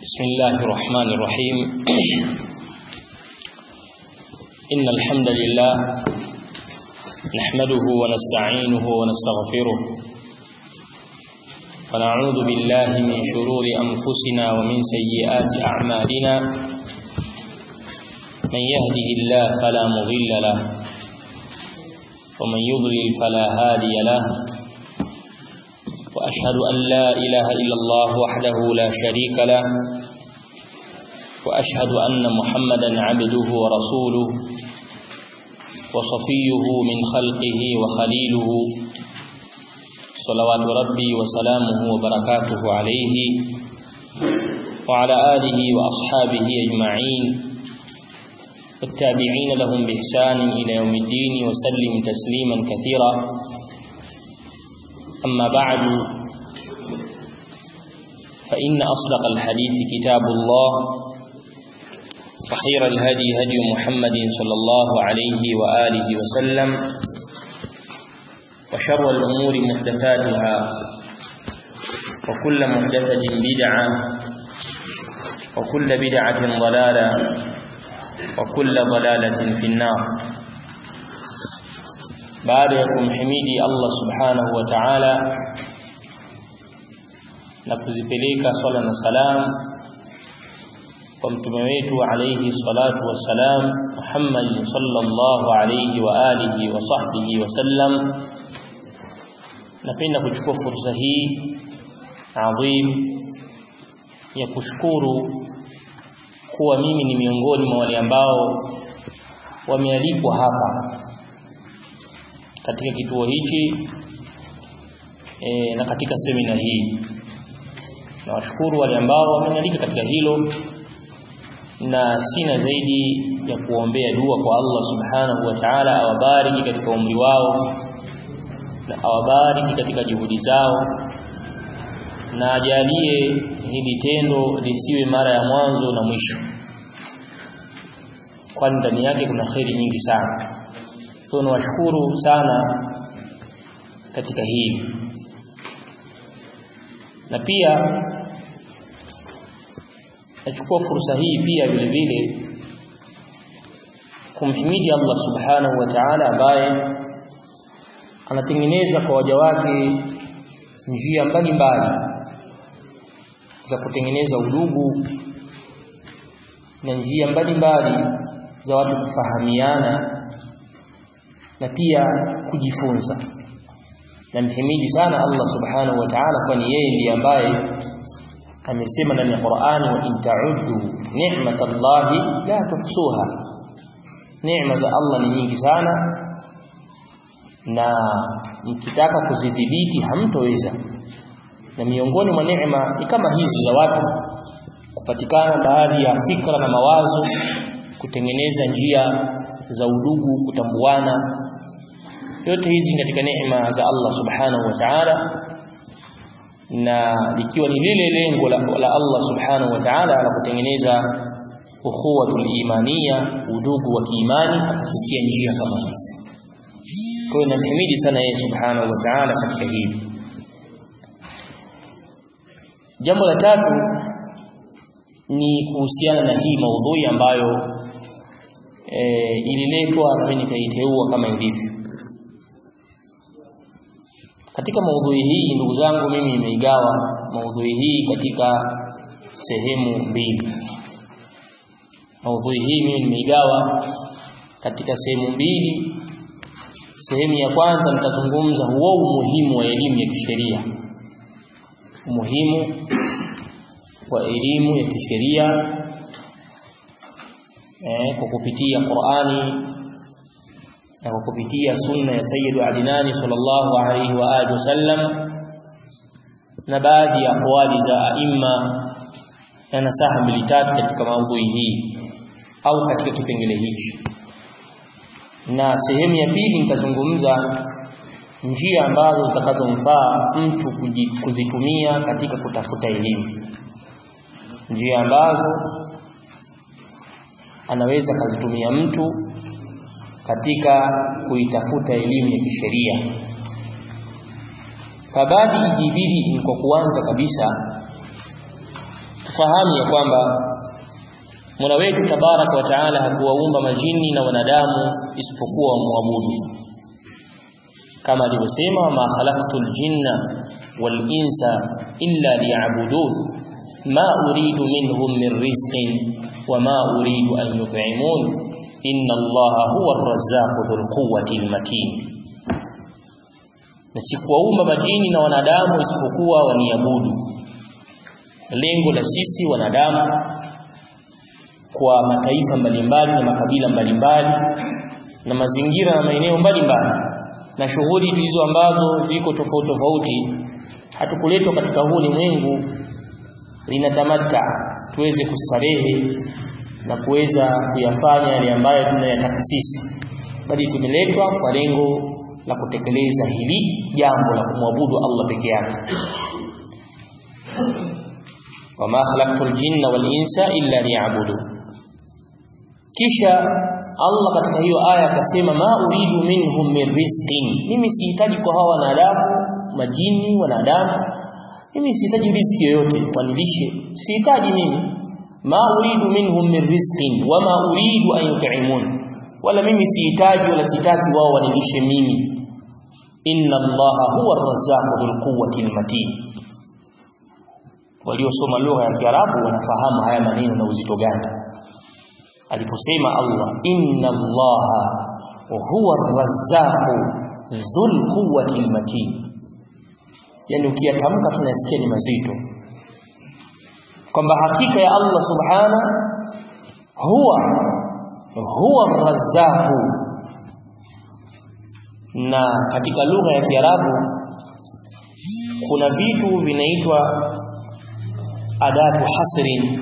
بسم الله الرحمن الرحيم إن الحمد لله نحمده ونستعينه ونستغفره ونعوذ بالله من شرور أنفسنا ومن سيئات أعمالنا من يهده الله فلا مضل له ومن يضلل فلا هادي له وأشهد أن لا إله إلا الله وحده لا شريك له وأشهد أن محمدا عبده ورسوله وصفيه من خلقه وخليله صلوات ربي وسلامه وبركاته عليه وعلى آله وأصحابه أجمعين والتابعين لهم بإحسان إلى يوم الدين وسلم تسليما كثيرا أما بعد فإن أصدق الحديث كتاب الله وخير الهدي هدي محمد صلى الله عليه وآله وسلم وشر الأمور محدثاتها وكل محدثة بدعة وكل بدعة ضلالة وكل ضلالة في النار baada ya kumhimidi Allah subhanahu wa ta'ala na kuzipeleka swala na salam kwa mtume wetu alayhi salatu wassalam Muhammad sallallahu alayhi wa alihi wa sahbihi wa sallam napenda kuchukua fursa hii adhim ya kushukuru kuwa mimi ni miongoni mwa wale ambao wamealikwa hapa katika kituo hichi e, na katika semina hii na washukuru wale ambao wamenalika katika hilo na sina zaidi ya kuombea dua kwa Allah subhanahu wa ta'ala awabariki katika umri wao na awabariki katika juhudi zao na ajalie hili tendo lisiwe mara ya mwanzo na mwisho kwani ndani yake kuna kheri nyingi sana tunawashukuru sana katika hili na pia nachukua fursa hii pia vile vile kumhimidi Allah subhanahu wa ta'ala ambaye anatengeneza kwa waja wake njia mbalimbali za kutengeneza udugu na njia mbalimbali za watu kufahamiana na pia kujifunza namhimidi sana Allah subhanahu wa ta'ala kwani yeye ndiye ambaye amesema ndani ya Qur'ani wa in ta'uddu ni'matallahi la tuhsuha neema za Allah ni nyingi sana na mkitaka kuzidhibiti hamtoweza na miongoni mwa neema ni kama hizi za watu kupatikana baadhi ya fikra na mawazo kutengeneza njia za udugu kutambuana yote hizi katika neema za Allah subhanahu wa ta'ala na likiwa ni lile lengo la, la Allah subhanahu wa ta'ala la kutengeneza ukhuwatul imaniya udugu wa kiimani akafikia njia kama hizi kwa hiyo namhimidi sana yeye subhanahu wa ta'ala katika hili jambo la tatu ni kuhusiana na hii maudhui ambayo e, ililetwa na mimi nikaiteua kama ilivyo katika maudhui hii ndugu zangu mimi nimeigawa maudhui hii katika sehemu mbili maudhui hii mimi nimeigawa katika sehemu mbili sehemu ya kwanza nitazungumza huo umuhimu wa elimu ya kisheria umuhimu wa elimu ya kisheria eh, kwa kupitia Qur'ani na kwa kupitia sunna ya Sayyidu Adinani sallallahu alaihi wa alihi wasallam na baadhi ya aqwali za aima na nasaha mbili tatu katika maudhui hii au katika kipengele hichi na sehemu ya pili nitazungumza njia ambazo zitakazomfaa mtu kuzitumia katika kutafuta elimu njia ambazo anaweza kazitumia mtu katika kuitafuta elimu ya kisheria sababu ikibidi ni kwa kuanza kabisa tufahamu ya kwamba Mola wetu tabaraka wa taala hakuwaumba majini na wanadamu isipokuwa wamwabudu kama alivyosema ma khalaqtul jinna wal insa illa liya'budun ma uridu minhum min rizqin wa ma uridu an yut'imun inna allaha huwa ar-razzaqu dhul quwwati al-matin na sikuwaumba majini na wanadamu isipokuwa waniabudu lengo la sisi wanadamu kwa mataifa mbalimbali na makabila mbalimbali na mazingira na maeneo mbalimbali na shughuli hizo ambazo ziko tofauti tofauti hatukuletwa katika huu ulimwengu linatamata tuweze kustarehe na kuweza kuyafanya yale ambayo tunayataka sisi bali tumeletwa kwa lengo la kutekeleza hili jambo la kumwabudu Allah peke yake wama khalaqtul jinna wal insa illa liya'budu kisha Allah katika hiyo aya akasema ma uridu minhum min rizqin mimi sihitaji kwa hawa wanadamu majini wanadamu mimi sihitaji riziki yoyote wanilishe sihitaji mimi ma uridu minhum min rizqin wama uridu an yut'imun wala mimi sihitaji wala sitaki wao wanilishe mimi inna allaha huwa ar-razzaqu dhul quwwati al-matin waliosoma lugha ya Kiarabu wanafahamu haya maneno na uzito gani aliposema Allah inna allaha huwa ar-razzaqu dhul quwwati al-matin yani ukiyatamka tunasikia ni mazito kwamba hakika ya Allah subhana huwa huwa ar-razzaqu na katika lugha ya Kiarabu kuna vitu vinaitwa adatu hasrin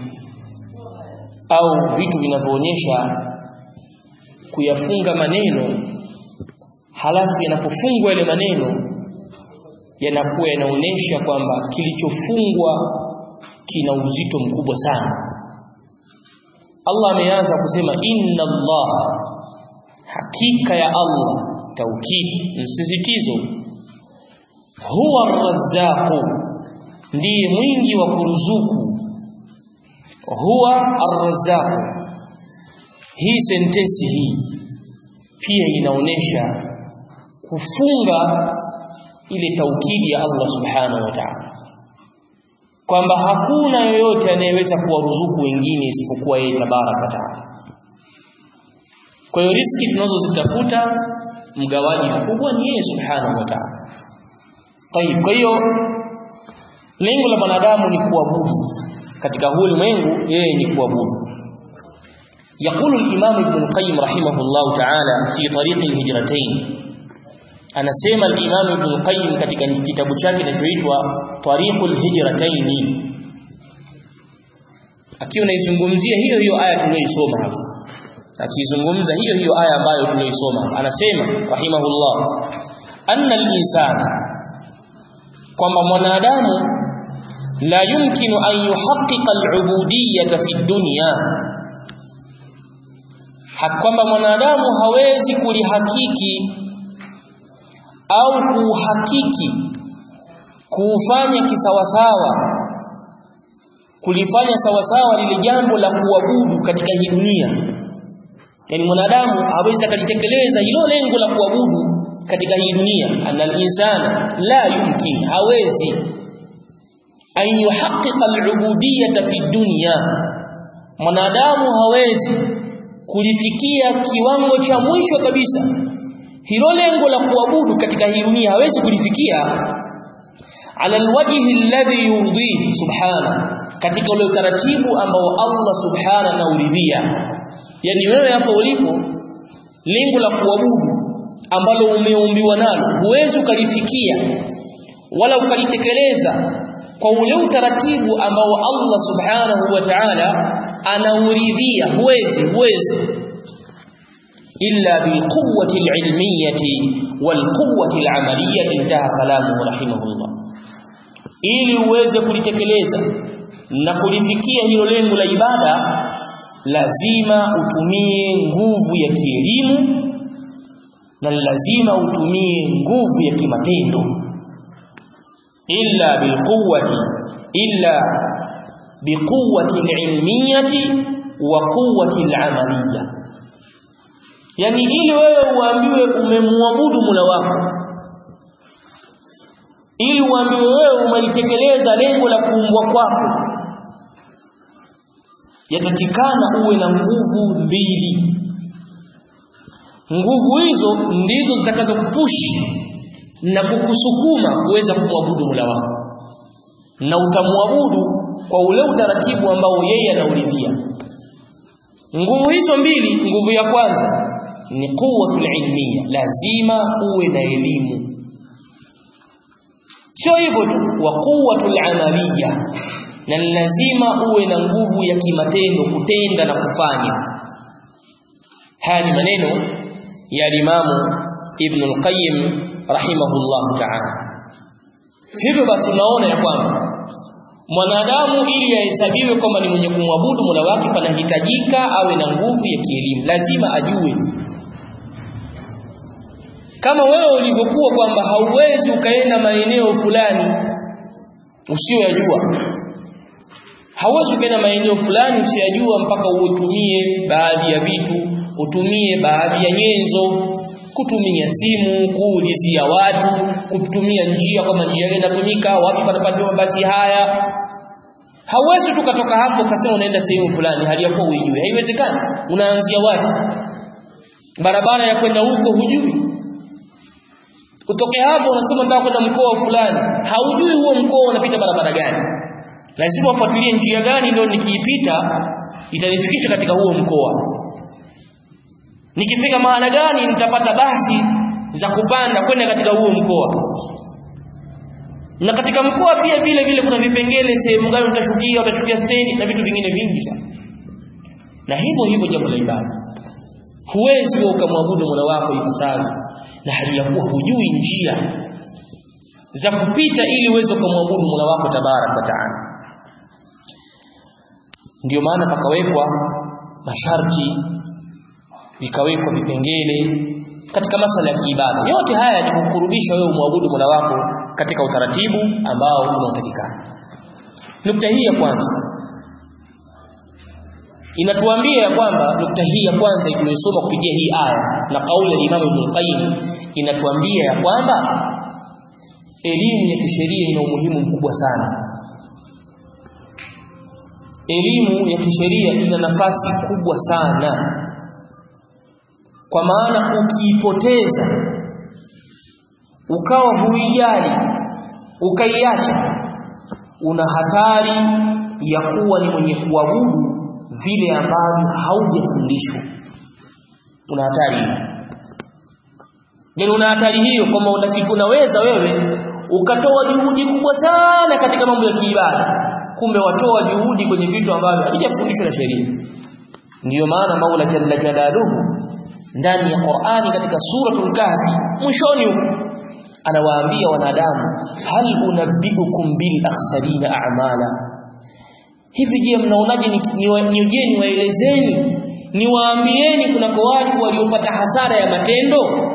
au vitu vinavyoonyesha kuyafunga maneno halafu yanapofungwa yale maneno yanakuwa yanaonyesha kwamba kilichofungwa kina uzito mkubwa sana Allah ameanza kusema inna Allah hakika ya Allah taukid msisitizo huwa arrazzaqu ndiye mwingi wa kuruzuku huwa arrazzaqu hii sentensi hii pia inaonesha kufunga ile taukidi ya Allah subhanahu wa ta'ala kwamba hakuna yoyote anayeweza kuwaruzuku wengine isipokuwa yeye tabaraka taala kwa hiyo riski tunazozitafuta mgawaji mkubwa ni yeye subhanahu wa ta'ala tayib kwa hiyo lengo la mwanadamu ni kuabudu katika huu ulimwengu yeye ni kuabudu يقول الإمام ابن القيم رحمه الله تعالى في طريق الهجرتين أنا سيما الإمام ابن القيم katika kitabu chake kinachoitwa Tariqul Hijratayn akiwa anaizungumzia hiyo hiyo aya tuliyoisoma hapa akizungumza hiyo hiyo aya ambayo tuliyoisoma anasema rahimahullah anna al-insana kwamba mwanadamu la yumkinu an yuhaqqiqa al-ubudiyyata fi dunya kwamba mwanadamu hawezi kulihakiki au kuhakiki kuufanya kisawasawa kulifanya sawasawa lile jambo la kuabudu katika hii dunia yani mwanadamu hawezi akalitekeleza hilo lengo la kuabudu katika hii dunia anal insana la yumkin hawezi an yuhaqqiqa al-ubudiyyata fi dunya mwanadamu hawezi kulifikia kiwango cha mwisho kabisa hilo lengo la kuabudu katika hii dunia hawezi kulifikia ala alwajhi alladhi yurdihi subhana katika ule utaratibu ambao Allah subhana anauridhia yani wewe hapo ulipo lengo la kuabudu ambalo umeumbiwa nalo huwezi ukalifikia wala ukalitekeleza kwa ule utaratibu ambao Allah subhanahu wa ta'ala anauridhia huwezi huwezi illa bilquwwati alilmiyati walquwwati alamaliyati intaha kalamuhu rahimahullah ili uweze kulitekeleza na kulifikia hilo lengo la ibada lazima utumie nguvu ya kielimu na lazima utumie nguvu ya kimatendo illa bilquwwati illa biquwwati alilmiyati wa quwwati alamaliyya yani ili wewe uambiwe umemwabudu Mola wako ili uambiwe wewe umelitekeleza lengo la kuumbwa kwako yatakikana uwe na nguvu mbili nguvu hizo ndizo zitakazokupushi na kukusukuma kuweza kumwabudu Mola wako na utamwabudu kwa ule utaratibu ambao yeye anauridhia nguvu hizo mbili nguvu ya kwanza ni quwwatul ilmiya lazima uwe na elimu sio hivyo tu wa quwwatul amaliyya na lazima uwe na nguvu ya kimatendo kutenda na kufanya haya ni maneno ya Imamu Ibn al-Qayyim rahimahullah ta'ala hivyo basi unaona ya kwamba mwanadamu ili ahesabiwe kwamba ni mwenye kumwabudu Mola wake panahitajika awe na nguvu ya kielimu lazima ajue kama wewe ulivyokuwa kwamba hauwezi ukaenda maeneo fulani usiyoyajua hauwezi ukaenda maeneo fulani usiyajua mpaka uitumie baadhi ya vitu utumie baadhi ya nyenzo kutumia simu kuulizia watu kutumia njia kama njia gani inatumika wapi panapatiwa basi haya hauwezi tukatoka hapo ukasema unaenda sehemu fulani hali yako uijue haiwezekani unaanzia wapi barabara ya kwenda huko hujui kutoka hapo unasema nataka kwenda mkoa fulani haujui huo mkoa unapita barabara gani lazima ufuatilie njia gani ndio nikiipita itanifikisha katika huo mkoa nikifika mahala gani nitapata basi za kupanda kwenda katika huo mkoa na katika mkoa pia vile vile kuna vipengele sehemu gani utashukia utashukia stendi na vitu vingine vingi sana na hivyo hivyo jambo la ibada huwezi wewe ukamwabudu Mola wako ipasavyo na hali ya kuwa hujui njia za kupita ili uweze kumwabudu Mola wako tabarak wa taala ndio maana pakawekwa masharti vikawekwa vipengele katika masala ya kiibada yote haya ni kukurudisha wewe umwabudu Mola wako katika utaratibu ambao unaotakikana nukta hii ya kwanza inatuambia ya kwamba nukta hii ya kwanza tuliyosoma kupitia hii aya na kauli ya Imam Ibn Qayyim inatuambia ya kwamba elimu ya kisheria ina umuhimu mkubwa sana elimu ya kisheria ina nafasi kubwa sana kwa maana ukiipoteza ukawa huijali ukaiacha una hatari ya kuwa ni mwenye kuabudu vile ambavyo haujafundishwa una hatari hiyo yani una hatari hiyo kwamba utafika unaweza wewe ukatoa juhudi kubwa sana katika mambo ya kiibada kumbe watoa juhudi kwenye vitu ambavyo havijafundishwa na sheria ndiyo maana Maula jalla jalaluhu ndani ya Qur'ani katika suratul Kahfi mwishoni huko anawaambia wanadamu hal unabbiukum bil akhsarina a'mala hivi je mnaonaje niwajeni waelezeni niwaambieni kunako watu waliopata hasara ya matendo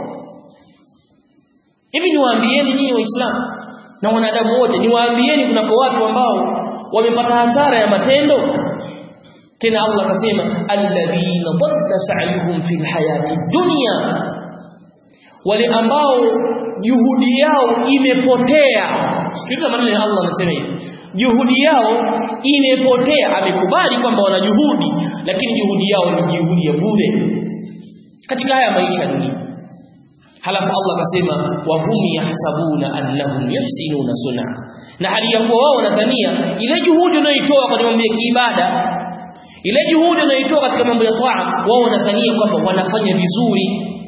hivi niwaambieni nyinyi waislamu na wanadamu wote niwaambieni kunako watu ambao wamepata hasara ya matendo tena Allah akasema alladhina dhalla sa'yuhum fil hayati dunya wale ambao juhudi yao imepotea sikiliza maneno ya Allah anasema hivi juhudi yao imepotea amekubali kwamba wana juhudi lakini juhudi yao ni juhudi ya bure katika haya maisha ya dunia halafu Allah akasema wa hum yahsabuna annahum yuhsinuna sun'a na hali ya kuwa wao wanadhania ile juhudi unayoitoa kwa mambo ya kiibada ile juhudi unayoitoa katika mambo ya toa wao wanadhania kwamba wanafanya vizuri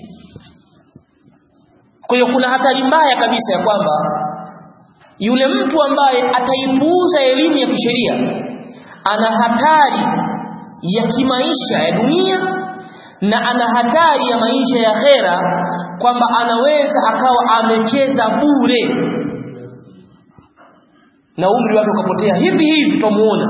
kwa hiyo kuna hatari mbaya kabisa ya kwamba yule mtu ambaye ataipuuza elimu ya kisheria ana hatari ya kimaisha ya dunia na ana hatari ya maisha ya khera kwamba anaweza akawa amecheza bure na umri wake ukapotea hivi hivi tutamuona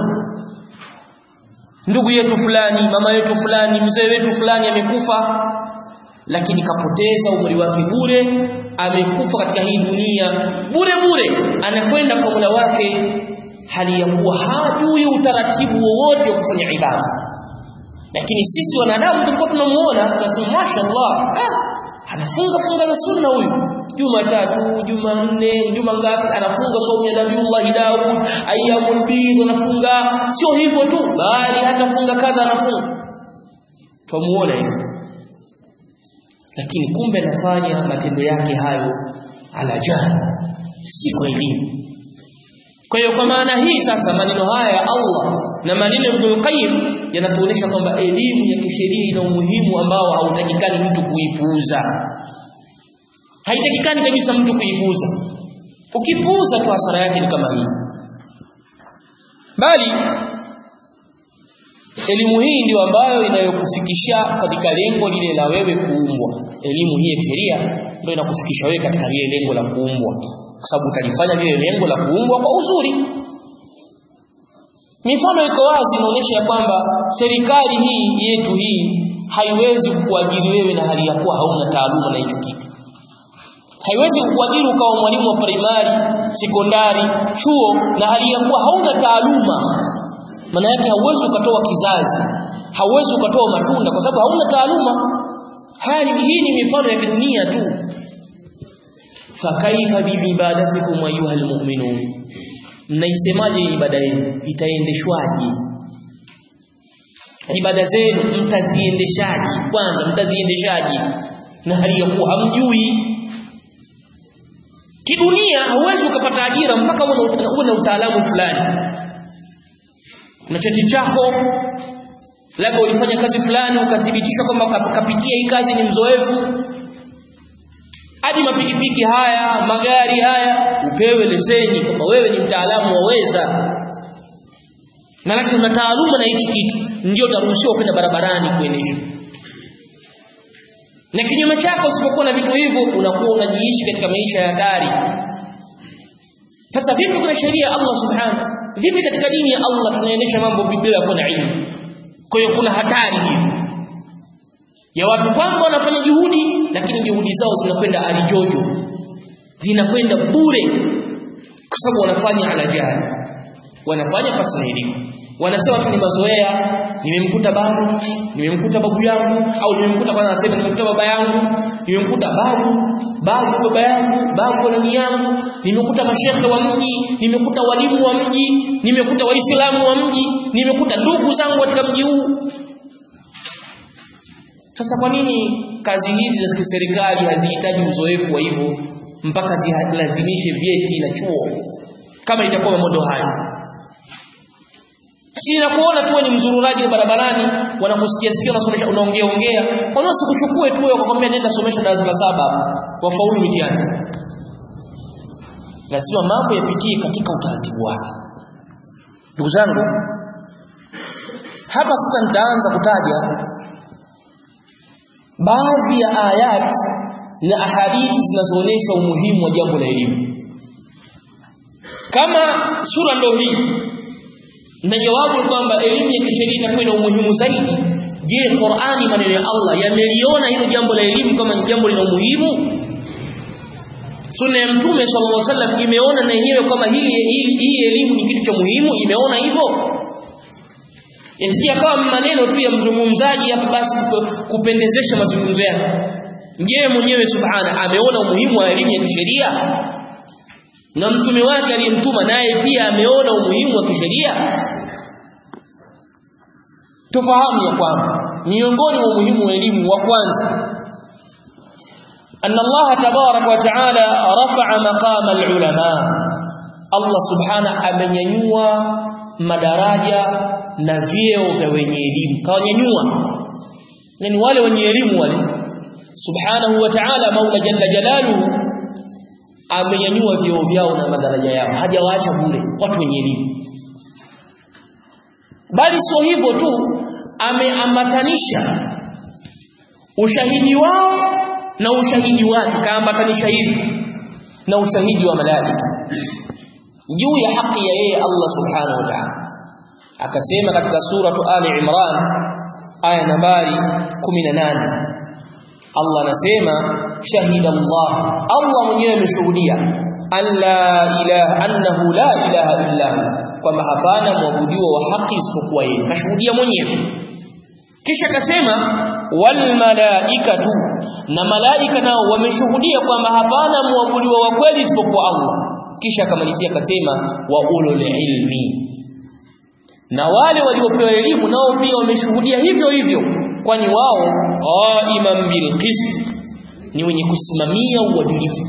ndugu yetu fulani mama yetu fulani mzee wetu fulani amekufa lakini kapoteza umri wake bure amekufa katika hii dunia bure bure anakwenda kwa Mola wake hali ya kuwa hajui utaratibu wowote wa kufanya ibada lakini sisi wanadamu tulikuwa tunamuona tunasema mashaallah ah, anafunga funga za sunna huyu Jumatatu, Jumanne, Juma ngapi anafunga saumu ya Nabiullah Daud, ayyamul bid anafunga, sio hivyo tu bali hata funga kadha anafunga. Tumuona hivyo. Lakini kumbe anafanya matendo yake hayo ala jahal, si kwa elimu. Kwa hiyo kwa maana hii sasa maneno haya ya Allah na maneno ya Ibn Qayyim yanatuonyesha kwamba elimu ya kisheria ina umuhimu ambao hautakikani mtu kuipuuza haitakikani kabisa mtu kuipuuza ukipuuza tu hasara yake ni kama hii bali elimu hii ndio ambayo inayokufikisha katika lengo lile la wewe kuumbwa elimu hii ya sheria ndio inakufikisha wewe katika lile lengo la kuumbwa kwa sababu utalifanya lile lengo la kuumbwa kwa uzuri mifano iko wazi inaonyesha ya kwamba serikali hii yetu hii haiwezi kuajiri wewe na hali ya kuwa hauna taaluma na hicho kitu haiwezi kukuajiri ukawa mwalimu wa primary, sekondari, chuo na hali ya kuwa hauna taaluma. Maana yake hauwezi ukatoa kizazi, hauwezi ukatoa matunda kwa sababu hauna taaluma. Haya ni hii ni mifano ya kidunia tu. Fakaifa biibadatikum ayuha almu'minun, mnaisemaje ibada yenu? Itaendeshwaje? Ibada zenu mtaziendeshaje? Kwanza mtaziendeshaje na hali ya kuwa hamjui kidunia hauwezi ukapata ajira mpaka uwe na utaalamu fulani na cheti chako labda ulifanya kazi fulani ukathibitishwa kwamba kapitia hii kazi ni mzoefu hadi mapikipiki haya magari haya upewe leseni kwamba wewe ni mtaalamu waweza na lakini una taaluma na hichi kitu ndio utaruhusiwa kwenda barabarani kuendesha na kinyume chako usipokuwa na vitu hivyo unakuwa unajiishi katika maisha ya hatari sasa vipi kuna sheria ya Allah subhanahu vipi katika dini ya Allah tunaendesha mambo bila kuwa na ilmu kwa hiyo kuna hatari hiyo ya watu kwamba wanafanya juhudi lakini juhudi zao zinakwenda alijojo zinakwenda bure kwa sababu wanafanya ala jahili wanafanya pasi na elimu wanasema tu ni mazoea nimemkuta babu nimemkuta babu yangu au nimemkuta kwanza anasema nimemkuta baba yangu nimemkuta babu babu baba yangu babu nani yangu nimekuta mashekhe wa mji nimekuta walimu wa mji nimekuta waislamu wa mji nimekuta ndugu zangu katika mji huu sasa kwa nini kazi hizi za serikali hazihitaji uzoefu wa hivyo mpaka zilazimishe vyeti na chuo kama itakuwa modo hayo si nakuona tu ni mzururaji wa barabarani wanakusikia sikia unasomesha unaongea ongea kwa nini usikuchukue tu wewe ukakwambia nenda somesha darasa la saba wafaulu mitihani lazima mambo yapitie katika utaratibu wake ndugu zangu hapa sasa nitaanza kutaja baadhi ya ayat na ahadithi zinazoonyesha umuhimu wa jambo la elimu kama sura ndo hii na jawabu kwamba elimu ya kisheria itakuwa ina umuhimu zaidi je Qur'ani maneno ya Allah yameliona hilo jambo la elimu kama ni jambo lina umuhimu Sunna ya Mtume sallallahu alaihi wasallam imeona na yenyewe kwamba hii hii elimu ni kitu cha muhimu imeona hivyo Yasikia kama maneno tu ya mzungumzaji hapa basi kupendezesha mazungumzo yake Ndiye mwenyewe subhana ameona umuhimu wa elimu ya kisheria na mtume wake aliyemtuma naye pia ameona umuhimu wa kisheria tufahamu ya kwamba miongoni mwa umuhimu wa elimu wa kwanza أن الله تبارك وتعالى رفع مقام العلماء الله سبحانه amenyanyua madaraja na vyeo vya wenye elimu kawanyanyua yani wale wenye elimu wale subhanahu wa ta'ala maula jalla jalaluhu amenyanyua vyeo vyao na madaraja yao hajawaacha bure watu wenye elimu bali sio hivyo tu ameambatanisha ushahidi wao na ushahidi wake kaambatanisha hivi na ushahidi wa malaika juu ya haki ya yeye Allah subhanahu wa ta'ala akasema katika suratu Ali Imran aya nambari 18 Allah anasema shahida Allah Allah mwenyewe ameshuhudia alla ilaha annahu la ilaha illa hu kwamba hapana mwabudiwa wa haki isipokuwa yeye kashuhudia mwenyewe kisha kasema wal malaikatu na malaika nao wameshuhudia kwamba hapana mwabudiwa wa kweli isipokuwa Allah kisha akamalizia akasema wa ulul ilmi na wale waliopewa elimu nao pia wameshuhudia hivyo hivyo kwani wao qaiman bil qist ni wenye kusimamia uadilifu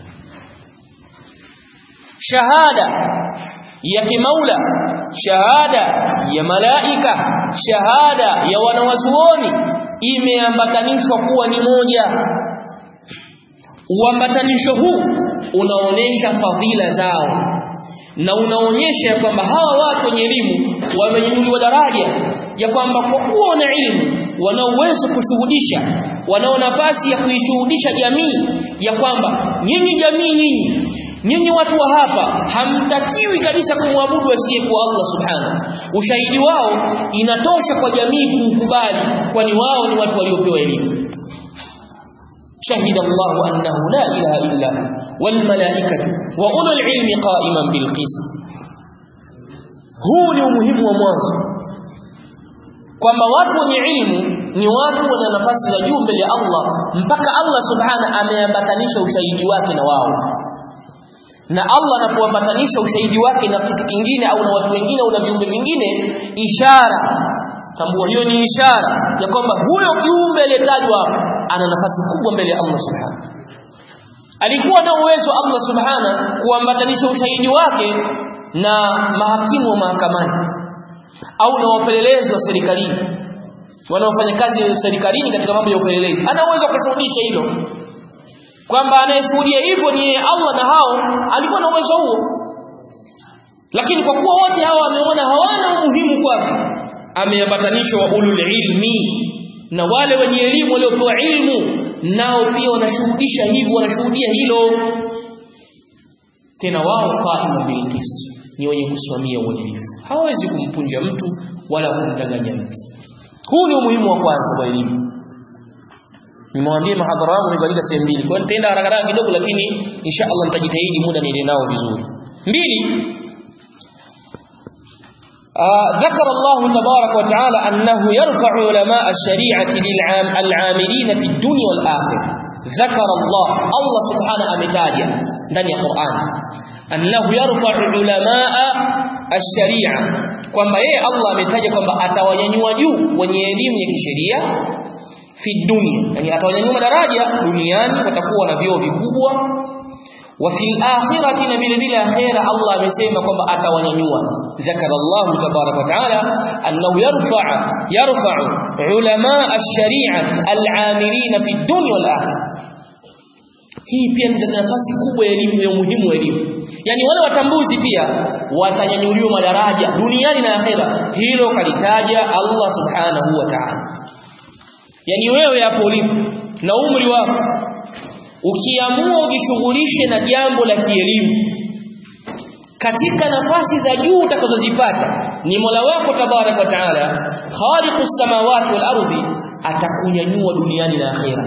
shahada ya kimaula shahada ya malaika shahada ya wanawazuoni imeambatanishwa kuwa ni moja uambatanisho huu unaonesha fadhila zao na unaonyesha kwamba hawa watu wenye elimu wamenyanyuliwa daraja ya kwamba kwa kuwa wana elimu wana uwezo kushuhudisha wanao nafasi ya kuishuhudisha jamii ya kwamba nyinyi jamii nyinyi nyinyi watu wa hapa hamtakiwi kabisa kumwabudu asiyekuwa Allah subhanahu ushahidi wao inatosha kwa jamii kuukubali kwani wao ni watu waliopewa elimu شهد الله أنه لا إله إلا هو والملائكة وأولو العلم قائما بالقسط huu ni umuhimu wa mwanzo kwamba watu wenye ilmu ni watu wana nafasi za juu mbele ya Allah mpaka Allah subhana ameambatanisha ushahidi wake na wao na Allah anapoambatanisha ushahidi wake na kitu kingine au na watu wengine au na viumbe vingine ishara tambua hiyo ni ishara ya kwamba huyo kiumbe aliyetajwa ana nafasi kubwa mbele ya Allah subhanahu alikuwa na uwezo Allah subhana kuambatanisha ushahidi wake na mahakimu wa mahakamani au na wapelelezi wa serikalini wanaofanya kazi serikalini katika mambo ya upelelezi ana uwezo kushuhudisha hilo kwamba anayeshuhudia hivyo ni Allah na hao alikuwa na uwezo huo lakini kwa kuwa wote hao wameona hawana umuhimu kwake ameambatanishwa ulul ilmi na wale wenye elimu waliopewa ilmu nao pia wanashuhudisha hivyo wanashuhudia hilo tena wao qaimu bil qist ni wenye kusimamia uadilifu hawezi kumpunja mtu wala kumdanganya mtu huu ni umuhimu wa kwanza wa elimu nimwambie mahadhara wangu nikalika sehemu mbili kwa nitaenda haraka haraka kidogo lakini insha Allah nitajitahidi muda niende nao vizuri mbili ذكر الله تبارك وتعالى أنه يرفع علماء الشريعة للعاملين في الدنيا والآخرة ذكر الله الله سبحانه أمتاجا ndani ya Qur'an annahu yarfa'u ulamaa ash-shari'a kwamba yeye Allah ametaja kwamba atawanyanyua juu wenye elimu ya kisheria fi dunya yani atawanyanyua madaraja duniani watakuwa na vyeo vikubwa wa fil akhirati na vile vile akhira Allah amesema kwamba atawanyanyua zakara Allah tabarak wa taala annahu yarfa'u yarfa'u ulamaa ash-shari'ati al-'amilina fi dunya wal akhirah hii pia ni nafasi kubwa ya elimu ya umuhimu wa elimu yani wale watambuzi pia watanyanyuliwa madaraja duniani na akhera hilo kalitaja Allah subhanahu wa ta'ala yani wewe hapo ulipo na umri wako ukiamua ujishughulishe na jambo la kielimu katika nafasi za juu utakazozipata ni Mola wako tabarak wa taala khaliqus samawati wal ardi atakunyanyua duniani na akhera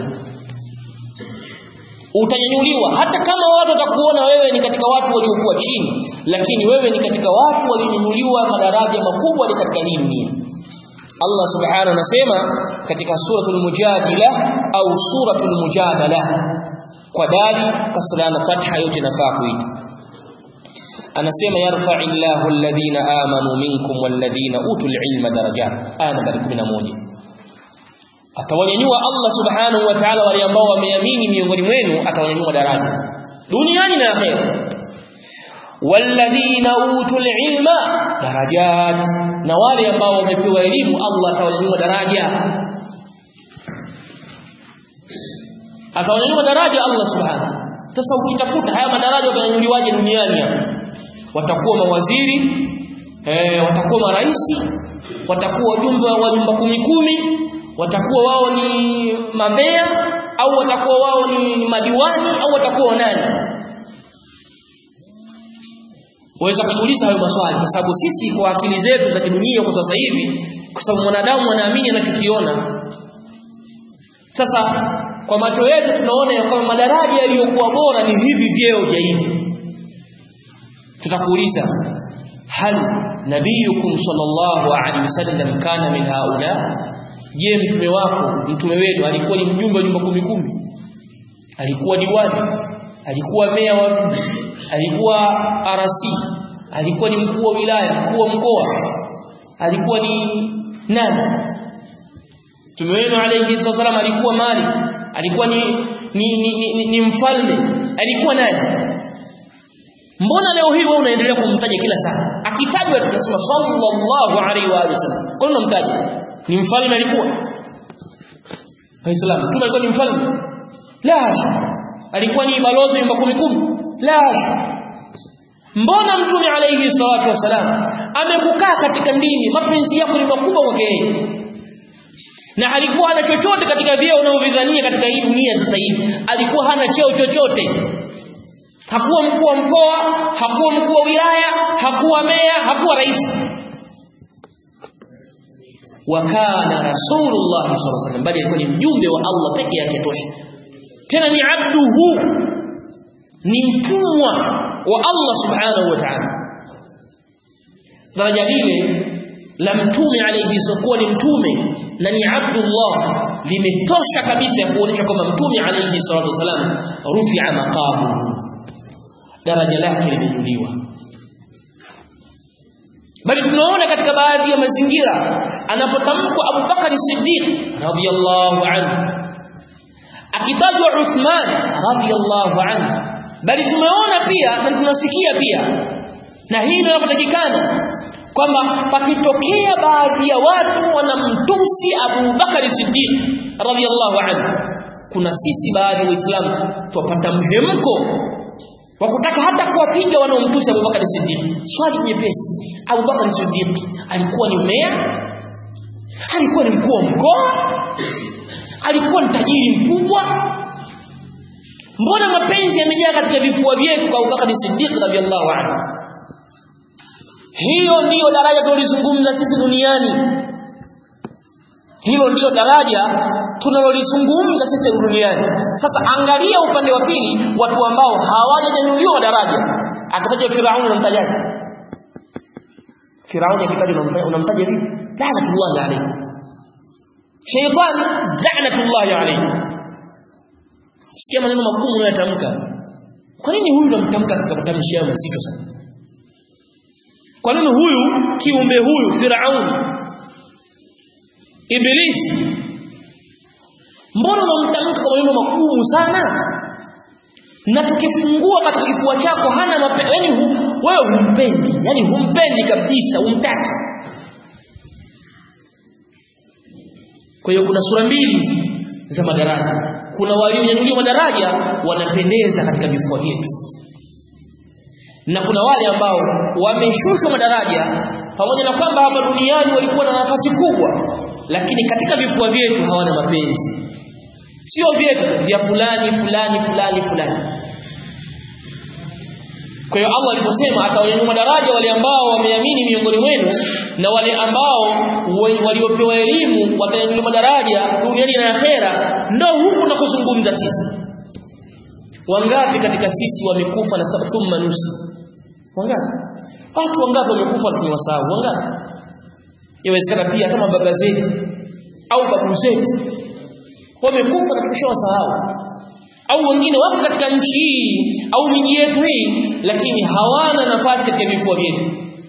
utanyanyuliwa hata kama watu watakuona wewe ni katika watu waliokuwa chini lakini wewe ni katika watu walionyanyuliwa madaraja makubwa ni katika hii dunia Allah subhanahu anasema katika suratul mujadila au suratul mujadala kwa dali kasra na fatha yote nafaa kuita anasema yarfa'illahu alladhina amanu minkum walladhina utul ilma darajat aya nambari 11 atawanyanyua Allah subhanahu wa ta'ala wale ambao wameamini miongoni mwenu atawanyanyua daraja duniani na akhera walladhina utul ilma darajat na wale ambao wamepewa elimu Allah atawanyanyua daraja atawanyanyua daraja Allah subhanahu sasa ukitafuta haya madaraja watanyanyuliwaje duniani hapa watakuwa mawaziri eh watakuwa maraisi watakuwa wajumbe wa nyumba kumi kumi watakuwa wao ni mambea au watakuwa wao ni madiwani au watakuwa nani waweza kujiuliza hayo maswali kwa sababu sisi kwa akili zetu za kidunia kwa sasa hivi kwa sababu mwanadamu anaamini anachokiona sasa kwa macho yetu tunaona ya kwamba madaraja yaliyokuwa bora ni hivi vyeo vya hivi tutakuuliza hal nabiyukum sallallahu alaihi wasallam kana min haula je mtume wako mtume wenu alikuwa ni mjumbe wa nyumba kumi kumi alikuwa diwani alikuwa meya wa mji alikuwa RC alikuwa ni mkuu wa wilaya mkuu wa mkoa alikuwa ni nani mtume wenu alayhi wasallam alikuwa mali alikuwa ni ni, ni, ni, ni, ni mfalme alikuwa nani mbona leo hii wewe unaendelea kumtaja kila saa akitajwa tunasema sallallahu alaihi wa alihi wasallam kwa nini unamtaja ni mfalme alikuwa waislamu mtume alikuwa ni mfalme la alikuwa ni balozi nyumba kumi kumi la mbona mtume alayhi salatu wasalam amekukaa katika dini mapenzi yako ni makubwa kwake yeye na alikuwa hana chochote katika vyeo unavyovidhania katika hii dunia sasa hivi alikuwa hana cheo chochote hakuwa mkuu wa mkoa hakuwa mkuu wa wilaya hakuwa meya hakuwa rais wakana rasulullah sallallahu alaihi wasallam bali alikuwa ni mjumbe wa Allah peke yake tosha tena ni abduhu ni mtumwa wa Allah subhanahu wa ta'ala daraja lile la mtume alayhi sokuwa ni mtume na ni abdullah limetosha kabisa ya kuonyesha kwamba mtume alayhi salatu wasalam rufi'a maqamu daraja lake limejuliwa bali tunaona katika baadhi ya mazingira anapotamkwa Abu Bakari Siddiq radhiyallahu anhu akitajwa Uthman radhiyallahu anhu bali tumeona pia na tunasikia pia na hii ndio inapotakikana kwamba pakitokea baadhi ya watu wanamtusi Abu Bakari Siddiq radhiyallahu anhu kuna sisi baadhi ya Waislamu tupata mhemko wa kutaka hata kuwapiga wanaomtusi Abu Bakari Siddiq swali nyepesi Abu Bakar Siddiq alikuwa ni meya alikuwa ni mkuu wa mkoa alikuwa ni tajiri mkubwa mbona mapenzi yamejaa katika vifua vyetu kwa Abu Bakar Siddiq radhiallahu anhu hiyo ndiyo daraja tunalizungumza sisi duniani hilo ndiyo daraja tunalolizungumza sisi duniani sasa angalia upande wa pili watu ambao hawajanyanyuliwa daraja akitaja Firauni unamtajaje Firauni akitajwa unamtaja vipi? La'natullahi alayhi. Shaytan la'natullahi alayhi. Sikia maneno magumu unayotamka. Kwa nini huyu unamtamka katika matamshi yao mazito sana? Kwa nini huyu kiumbe huyu Firauni Ibilisi mbona unamtamka kwa maneno magumu sana? na tukifungua katika kifua chako hana mapenzi yani hu, wewe humpendi yani humpendi kabisa humtaki kwa hiyo kuna sura mbili za madaraja kuna walionyanyuliwa madaraja wanapendeza katika vifua vyetu na kuna wale ambao wameshushwa madaraja pamoja na kwamba hapa duniani walikuwa na nafasi kubwa lakini katika vifua vyetu hawana mapenzi sio vyetu vya fulani fulani fulani fulani kwa hiyo Allah aliposema atawanyanyua daraja wale ambao wameamini miongoni mwenu na wale ambao waliopewa elimu watanyanyuliwa daraja duniani na akhera ndio huku nakuzungumza sisi wangapi katika sisi wamekufa na thumma nusi wangapi watu wangapi wamekufa tumewasahau wangapi yawezekana pia kama baba zetu au babu zetu wamekufa na tumeshawasahau au wengine wapo katika nchi hii au miji yetu hii lakini hawana nafasi katika vifua vyetu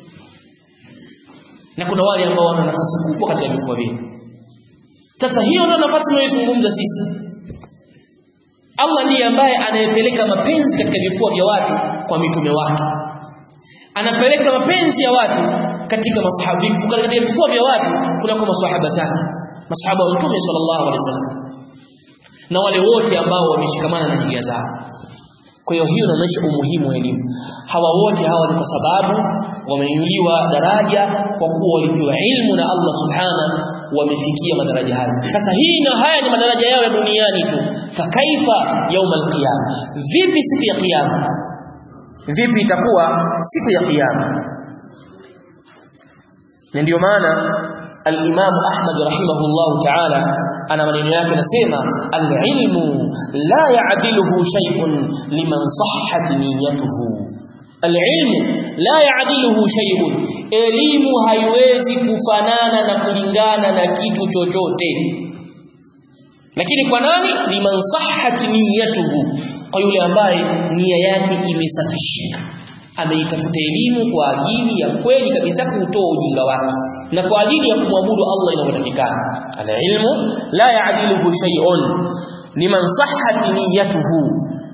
na kuna wale ambao wana nafasi kubwa katika vifua vyetu sasa hiyo ndio nafasi tunayozungumza sisi Allah ndiye ambaye anayepeleka mapenzi katika vifua vya watu kwa mitume wake anapeleka mapenzi ya watu katika masahabifu katika vifua vya watu kunako masahaba zake masahaba wa mtume sallallahu alaihi wasallam na wale wote ambao wameshikamana na njia zao kwa hiyo hiyo inaonyesha umuhimu wa elimu hawa wote hawa ni kwa sababu wameinuliwa daraja kwa kuwa walipewa ilmu na Allah subhana wamefikia madaraja hayo sasa hii na haya ni madaraja yao ya duniani tu fakaifa yauma alqiyama vipi siku ya kiyama vipi itakuwa siku ya kiyama na ndio maana al-Imam Ahmad rahimahullah ta'ala ana maneno yake anasema al-ilmu la ya'diluhu shay'un liman sahhat niyyatuhu alilmu la yaadiluhu shay'un elimu haiwezi kufanana na kulingana na kitu chochote lakini kwa nani liman sahhat niyatuhu kwa yule ambaye nia yake imesafishika ameitafuta elimu kwa ajili ya kweli kabisa kuutoa ujinga wake na kwa ajili ya kumwabudu Allah inavyotakikana alilmu la yaadiluhu shay'un liman sahhat niyatuhu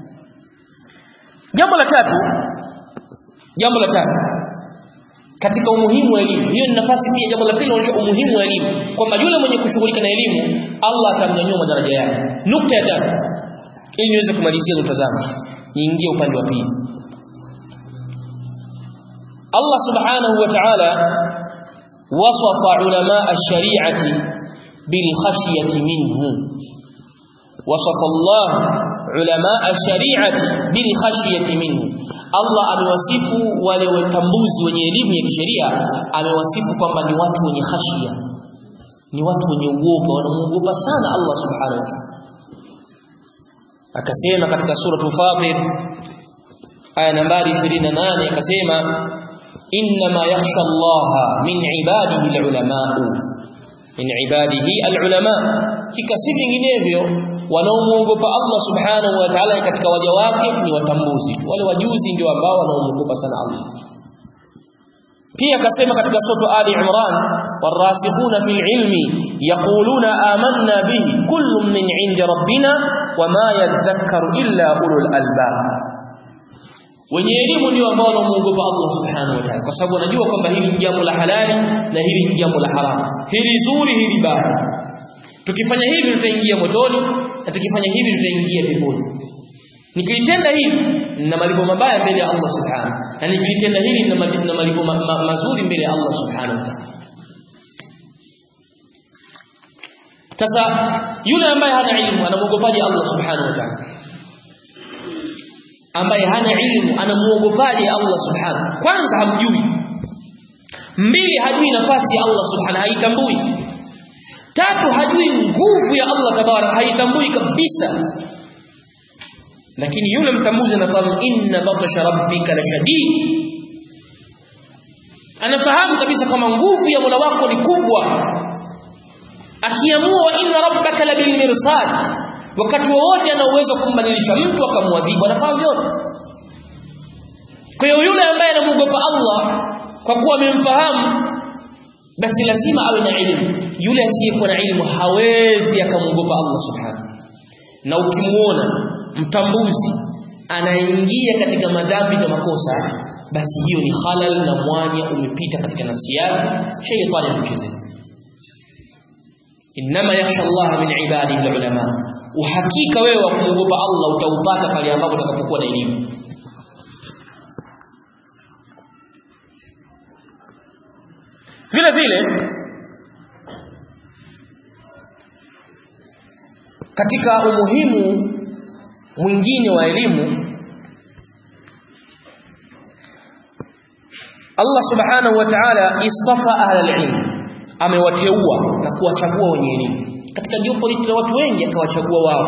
jambo la tatu jambo la tatu katika umuhimu wa elimu hiyo ni nafasi pia jambo la pili linaonyesha umuhimu wa elimu kwamba yule mwenye kushughulika na elimu Allah atamnyanyua madaraja yake nukta ya tatu ili niweze kumalizia nukta zangu niingie upande wa pili Allah subhanahu wa ta'ala wasafa ulama ash-shari'ati bil khashyati minhu wasafa Allah ulama ash-shari'ati bil khashyati minhu Allah amewasifu wale watambuzi wenye elimu ya kisheria amewasifu kwamba ni watu wenye khashia ni watu wenye uoga wanamuogopa sana Allah subhanahu wa ta'ala akasema katika sura Fatir aya nambari 28 akasema inma yakhsha Allah min ibadihi alulama min ibadihi alulama kikasi vinginevyo wanaomuogopa Allah subhanahu wa ta'ala katika waja wake ni watambuzi wale wajuzi ndio ambao wanaomuogopa sana Allah pia akasema katika sura Ali Imran warasikhuna fil ilmi yaquluna amanna bihi kullun min 'indi rabbina wama yadhakkaru illa ulul albab wenye elimu ndio ambao wanamuogopa Allah subhanahu wa ta'ala kwa sababu wanajua kwamba hili ni jambo la halali na hili ni jambo la haramu hili zuri hili baya tukifanya hivi tutaingia motoni na tukifanya hivi tutaingia peponi nikilitenda hivi na malipo mabaya mbele ya Allah subhanahu na nikilitenda hili na malipo ma ma mazuri mbele ya Allah subhanahu wa ta'ala sasa yule ambaye hana ilmu anamuogopaje Allah subhanahu wa ta'ala ambaye hana ilmu anamuogopaje Allah subhanahu kwanza hamjui mbili hajui nafasi ya Allah subhanahu haitambui tatu hajui nguvu ya Allah tabarak haitambui kabisa lakini yule mtambuzi anafahamu inna batasha rabbika la shadid anafahamu kabisa kama nguvu ya Mola wako ni kubwa akiamua wa inna rabbaka la bil mirsad wakati wowote ana uwezo kumbadilisha mtu akamwadhibu anafahamu yote kwa hiyo yule ambaye anamuogopa Allah kwa kuwa amemfahamu basi lazima awe na elimu yule asiyekuwa na elimu hawezi akamuogopa Allah subhanahu na ukimuona mtambuzi anaingia katika madhambi na makosa basi hiyo ni halal na mwanya umepita katika nafsi yake shaytani anachezea inma yakhsha Allah min ibadihi alulama uhakika wewe wa kumwogopa Allah utaupata pale ambapo utakapokuwa na elimu vile vile katika umuhimu mwingine wa elimu Allah subhanahu wa ta'ala istafa ahla al-ilm amewateua na kuwachagua wenye elimu katika jopo la watu wengi akawachagua wao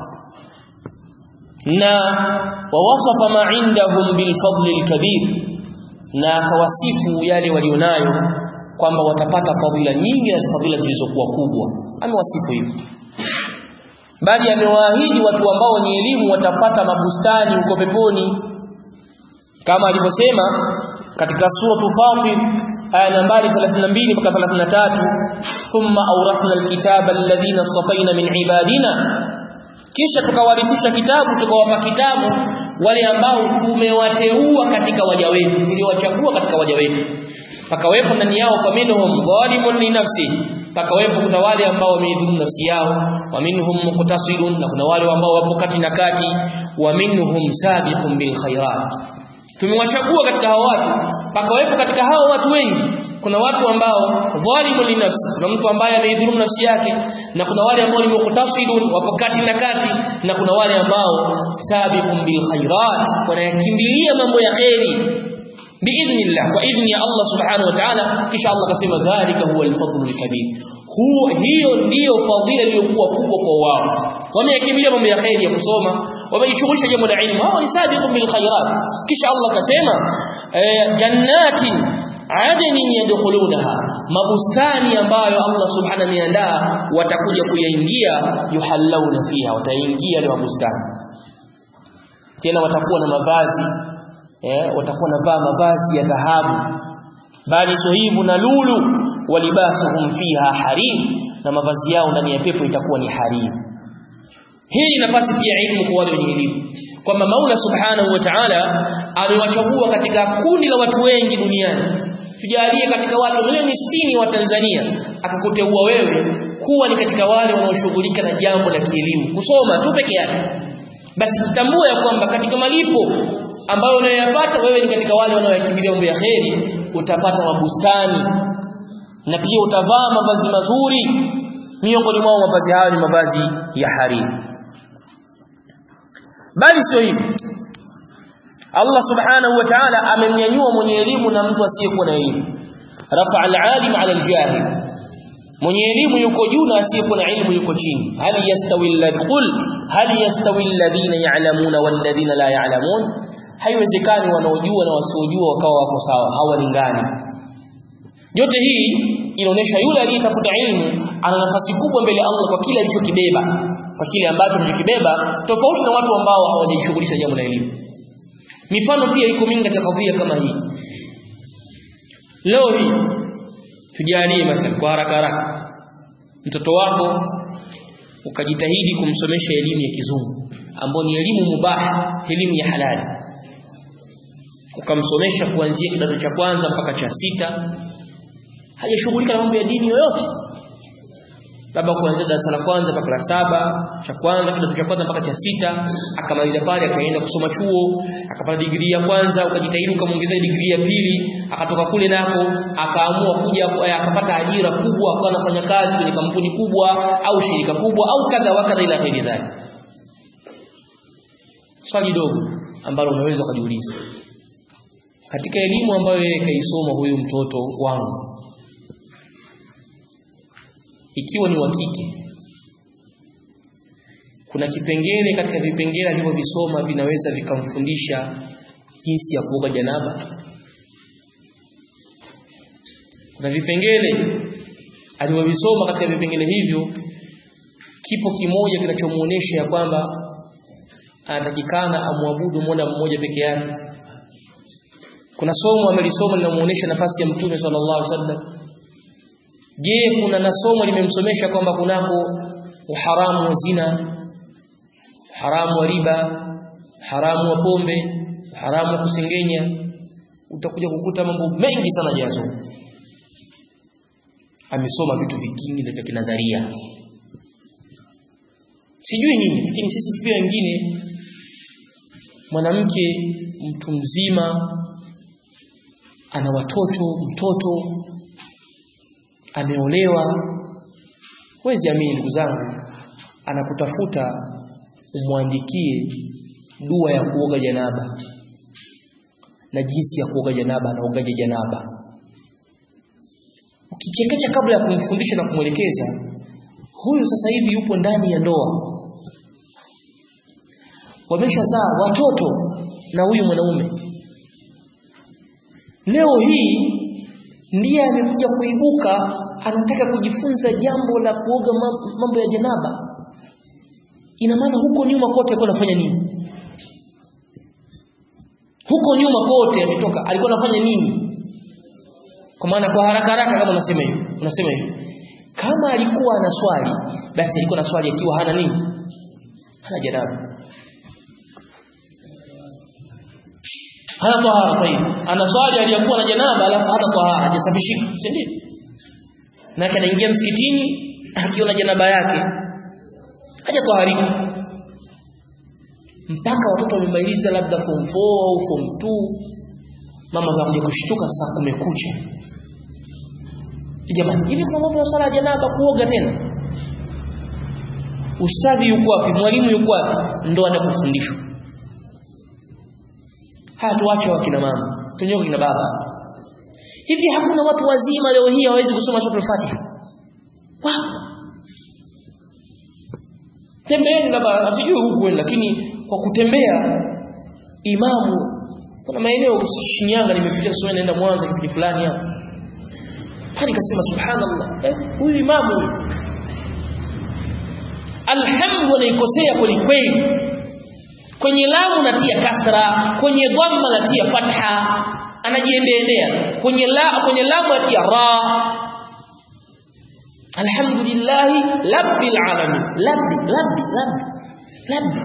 na wawasafa ma indahum bil fadli al-kabir na akawasifu yale walionayo kwamba watapata fadhila nyingi na fadhila zilizokuwa kubwa amewasifu hivyo bali amewaahidi watu ambao wenye elimu watapata mabustani huko peponi kama alivyosema katika sura Fatir aya nambari 32 mpaka 33 thumma awrathna alkitaba alladhina safaina min ibadina kisha tukawarithisha kitabu tukawapa kitabu wale ambao tumewateua katika waja wetu tuliowachagua katika waja wetu pakawepo ndani yao faminhum zalimun li nafsi pakawepo kuna wale ambao wameidhulumu nafsi yao wa minhum muqtasidun na kuna wale ambao wapo kati na kati wa minhum sabiqun bil khairat tumewachagua katika hao watu pakawepo katika hao watu wengi kuna watu ambao dhalimu li nafsi kuna mtu ambaye ameidhulumu nafsi yake na kuna wale ambao ni muqtasidun wapo kati na kati na kuna wale ambao sabiqun bil khairat wanayakimbilia mambo ya kheri biidhnillah kwa idhni ya Allah subhanahu wa ta'ala kisha Allah akasema dhalika huwa al-fadlu al-kabir huo hiyo ndiyo fadhila iliyokuwa kubwa kwa wao wameyakimbilia mambo ya khairi ya kusoma wamejishughulisha jambo la ilmu hao ni sabiqun bil khairat kisha Allah akasema jannatin adnin yadkhulunaha mabustani ambayo Allah subhanahu ameandaa watakuja kuyaingia yuhallawna fiha wataingia ile mabustani tena watakuwa na mavazi eh watakuwa navaa mavazi ya dhahabu bali sio hivyo na lulu walibasuhum fiha harim na mavazi yao ndani ya pepo itakuwa ni harim hii ni nafasi pia ilmu kwa wale wenye elimu kwamba Maula Subhanahu wa Ta'ala amewachagua katika kundi la watu wengi duniani tujalie katika watu milioni 60 wa Tanzania akakuteua wewe kuwa ni katika wale wanaoshughulika na jambo la kielimu kusoma tu peke yake basi tutambue ya kwamba katika malipo ambayo unayoyapata wewe ni katika wale wanaoyakimbilia mambo ya kheri utapata mabustani na pia utavaa mavazi mazuri miongoni mwao mavazi hayo ni mavazi ya hariri bali sio hivyo Allah subhanahu wa ta'ala amemnyanyua mwenye elimu na mtu asiyekuwa na elimu rafa al-alim ala al-jahil mwenye elimu yuko juu na asiyekuwa na elimu yuko chini hal yastawi alladhul hal yastawi alladhina ya'lamuna walladhina la ya'lamun haiwezekani wanaojua na wasiojua wakawa wako sawa hawalingani yote hii inaonyesha yule aliyetafuta ilmu ana nafasi kubwa mbele Allah kwa kile alichokibeba kwa kile ambacho alichokibeba tofauti na watu ambao hawajishughulisha jambo la elimu mifano pia iko mingi katika kadhia kama hii leo hii tujalie mathalan kwa haraka haraka mtoto wako ukajitahidi kumsomesha elimu ya kizungu ambayo ni elimu mubaha elimu ya halali ukamsomesha kuanzia kidato cha kwanza mpaka cha sita hajashughulika na mambo ya dini yoyote labda kuanzia darasa la kwanza mpaka la saba cha kwanza kidato cha kwanza mpaka cha sita akamaliza pale akaenda kusoma chuo akapata digrii ya kwanza ukajitahidi ukamwongezea digrii ya pili akatoka kule nako akaamua kuja akapata ajira kubwa akawa anafanya kazi kwenye kampuni kubwa au shirika kubwa au kadha wa kadha ila ghairi dhalik swali dogo ambalo unaweza kujiuliza katika elimu ambayo yeye kaisoma huyu mtoto wangu ikiwa ni wa kike kuna kipengele katika vipengele alivyovisoma vinaweza vikamfundisha jinsi ya kuoga janaba kuna vipengele alivyovisoma katika vipengele hivyo kipo kimoja kinachomuonesha ya kwamba anatakikana amwabudu Mola mmoja peke yake kuna somo amelisoma linamuonesha nafasi ya mtume sallallahu alaihi wasallam je kuna na somo limemsomesha kwamba kunako uharamu wa zina haramu wa riba haramu wa pombe haramu wa kusengenya utakuja kukuta mambo mengi sana jazo amesoma vitu vingine vya kinadharia sijui nini lakini sisi pia wengine mwanamke mtu mzima ana watoto mtoto ameolewa wezi amini ndugu zangu anakutafuta umwandikie dua ya kuoga janaba na jinsi ya kuoga janaba na ugaje janaba ukichekecha kabla ya kumfundisha na kumwelekeza huyu sasa hivi yupo ndani ya ndoa wameshazaa watoto na huyu mwanaume leo hii ndiye amekuja kuibuka anataka kujifunza jambo la kuoga mambo ya janaba ina maana huko nyuma kote alikuwa anafanya nini huko nyuma kote ametoka alikuwa anafanya nini kwa maana kwa haraka haraka kama unasema hivi unasema hivi kama alikuwa ana swali basi alikuwa na swali akiwa hana nini hana janaba hana tahara tayib ana swali aliyakuwa na janaba alafu hana tahara hajasafishika si ndio na anaingia msikitini akiwa na janaba yake hajataharika mpaka watoto wamemaliza labda form 4 au form 2 mama anakuja kushtuka sasa kumekucha jamani hivi kuna mambo ya sala ya janaba kuoga tena ustadhi yuko wapi mwalimu yuko wapi ndo atakufundishwa haya tuache wakina mama tunyoka kina baba hivi hakuna watu wazima leo hii hawezi kusoma sura al-Fatiha wapo tembeeni labda asijui huku lakini kwa kutembea imamu kuna maeneo Shinyanga nimefikia sio naenda Mwanza kipindi fulani hapo hadi kasema subhanallah eh huyu imamu alhamdu anaikosea kweli kweli kwenye lamu natia kasra kwenye dhamma natia fatha anajiendelea kwenye la kwenye lamu natia ra alhamdulillah rabbil alamin labbi labbi labbi labbi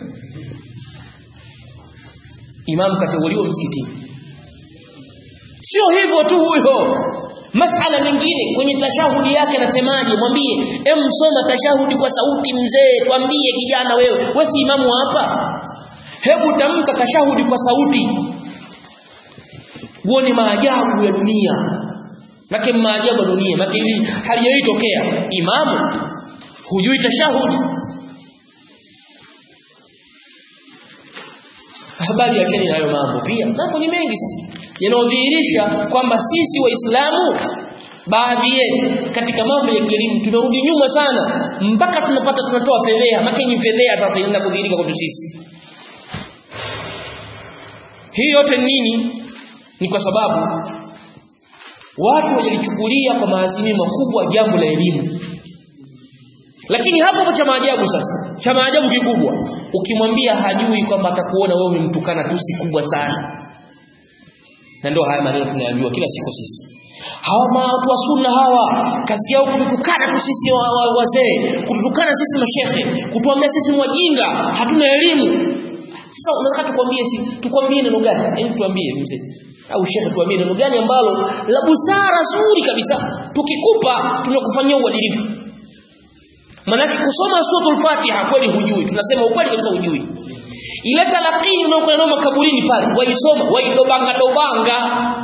imam kateuliwa msikitini sio hivyo tu huyo masala mengine kwenye tashahudi yake anasemaje mwambie em soma tashahudi kwa sauti mzee twambie kijana wewe wewe si imamu hapa hebu tamka tashahudi kwa sauti uone maajabu ya dunia make maajabu ya dunia make hili halijaitokea imamu hujui tashahudi habari yake ni hayo mambo pia mambo ni mengi sana yanayodhihirisha kwamba sisi waislamu baadhi yetu katika mambo ya kielimu tumerudi nyuma sana mpaka tunapata tunatoa fedhea maka ni fedhea sasa inaenda kudhihirika kwetu sisi hii yote nini ni kwa sababu watu wajalichukulia kwa maazimio makubwa jambo la elimu lakini hapo hapo cha maajabu sasa cha maajabu kikubwa ukimwambia hajui kwamba atakuona wewe umemtukana tusi kubwa sana na ndio haya maneno tunayajua kila siku sisi hawa watu wa sunna hawa kazi yao kututukana tu sisi wazee kututukana sisi mashehe kutuambia sisi ni wajinga hatuna elimu sasa unataka tukwambie si tukwambie neno gani hebu tuambie mzee au shekhe tuambie neno gani ambalo la busara zuri kabisa tukikupa tunakufanyia uadilifu manake kusoma suratul fatiha kweli hujui tunasema ukweli kabisa hujui ile talaqini unaokuwa nao makaburini pale waisoma waidobanga dobanga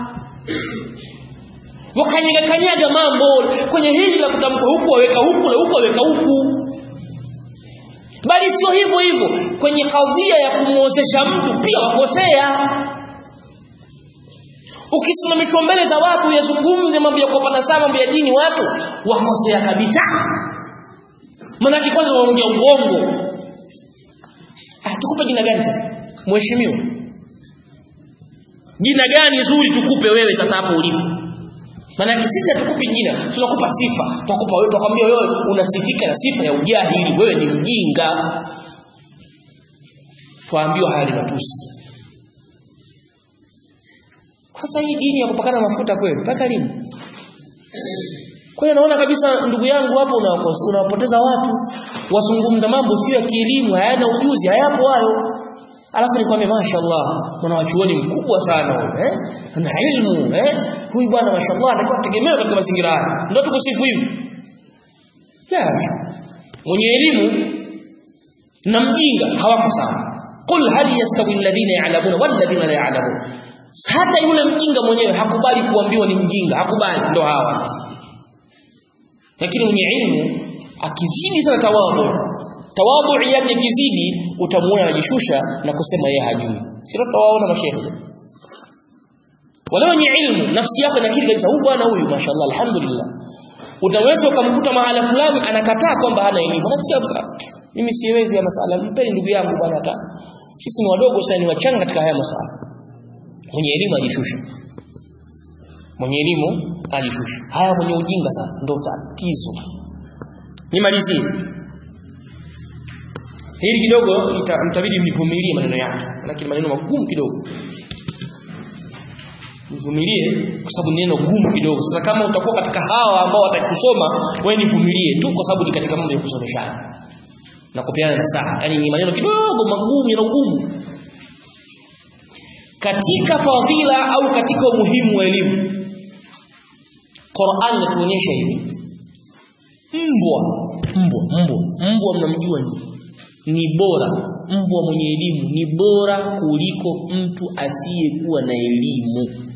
wakanyaga kanyaga mambo kwenye hili la kutamka huku waweka huku na huku waweka huku bali sio hivyo hivyo kwenye kadhia ya kumwozesha mtu pia wakosea ukisimamishwa mbele za watu yazungumze mambo ya kuwapana sawa mambo ya dini watu wakosea kabisa manake kwanza waongea uongo ah, tukupe jina gani sasa mheshimiwa jina gani zuri tukupe wewe sasa hapo ulipo Maana sisi hatukupi jina, tunakupa sifa. Tutakupa wewe, tutakwambia wewe unasifika na sifa ya ujahili, wewe ni mjinga. Tuambiwa haya ni matusi. Sasa hii dini ya kupakana mafuta kweli, mpaka lini? Kwa hiyo naona kabisa ndugu yangu hapo unawapoteza watu, wazungumza mambo sio ya kielimu, hayana ujuzi, hayapo hayo. Alafu nikwambie mashaallah, mwanachuoni mkubwa sana huyo, eh? Ana ilmu, eh? Huyu bwana mashaallah atakuwa tegemewa katika mazingira haya. Ndio tukusifu hivi. Ya. Mwenye elimu na mjinga hawako sawa. Qul hal yastawi alladhina ya'lamuna wal ladhina la ya'lamun. Hata yule mjinga mwenyewe hakubali kuambiwa ni mjinga, hakubali ndo hawa. Lakini mwenye ilmu akizidi sana tawadhu tawadhu yake ikizidi utamuona anajishusha na kusema yeye hajui sio tawaona mashehe wala wenye ilmu nafsi yako inakiri kabisa huyu bwana huyu mashallah alhamdulillah utaweza ukamkuta mahala fulani anakataa kwamba hana elimu nasikia mimi siwezi ya masala mpeni ndugu yangu bwana hata sisi ni wadogo sana ni wachanga katika haya masala mwenye elimu ajishusha mwenye elimu ajishusha haya mwenye ujinga sasa ndio tatizo nimalizie hili kidogo mtabidi mnivumilie maneno yake lakini maneno magumu kidogo mvumilie kwa sababu ni neno gumu kidogo sasa kama utakuwa katika hawa ambao watakusoma wewe nivumilie tu kwa sababu ni katika mambo ya kusomeshana na kupeana nasaha yani ni maneno kidogo magumu na ugumu katika fadhila au katika umuhimu wa elimu Qur'an inatuonyesha hivi mbwa mbwa mbwa mbwa mnamjua ni ni bora mbwa mwenye elimu ni bora kuliko mtu asiyekuwa na elimu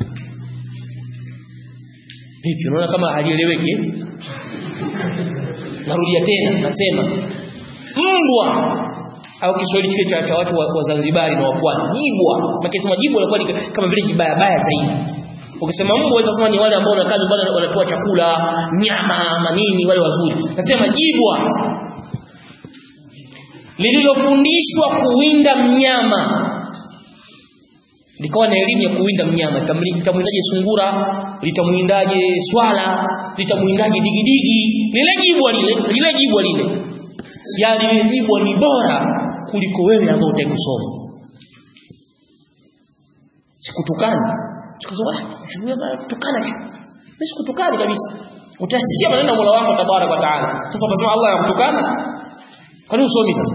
vipi unaona kama halieleweki narudia tena nasema mbwa au Kiswahili kile cha, cha watu wa, wa Zanzibari na wa Pwani jibwa makisema jibwa inakuwa ni kama vile jibaya baya zaidi ukisema mbwa unaweza kusema ni wale ambao wanakaa nyumbani wanatoa chakula nyama manini wale wazuri nasema jibwa lililofundishwa kuwinda mnyama likawa na elimu ya kuwinda mnyama litamwindaje sungura litamwindaje swala litamwindaje digidigi lile jibwa lile lile jibwa lile ya lile jibwa ni bora kuliko wewe ambao utaki kusoma sikutukani tukasema tukana mimi sikutukani kabisa utasikia maneno ya Mola wako tabarak wa taala sasa unasema Allah anakutukana kwani usomi sasa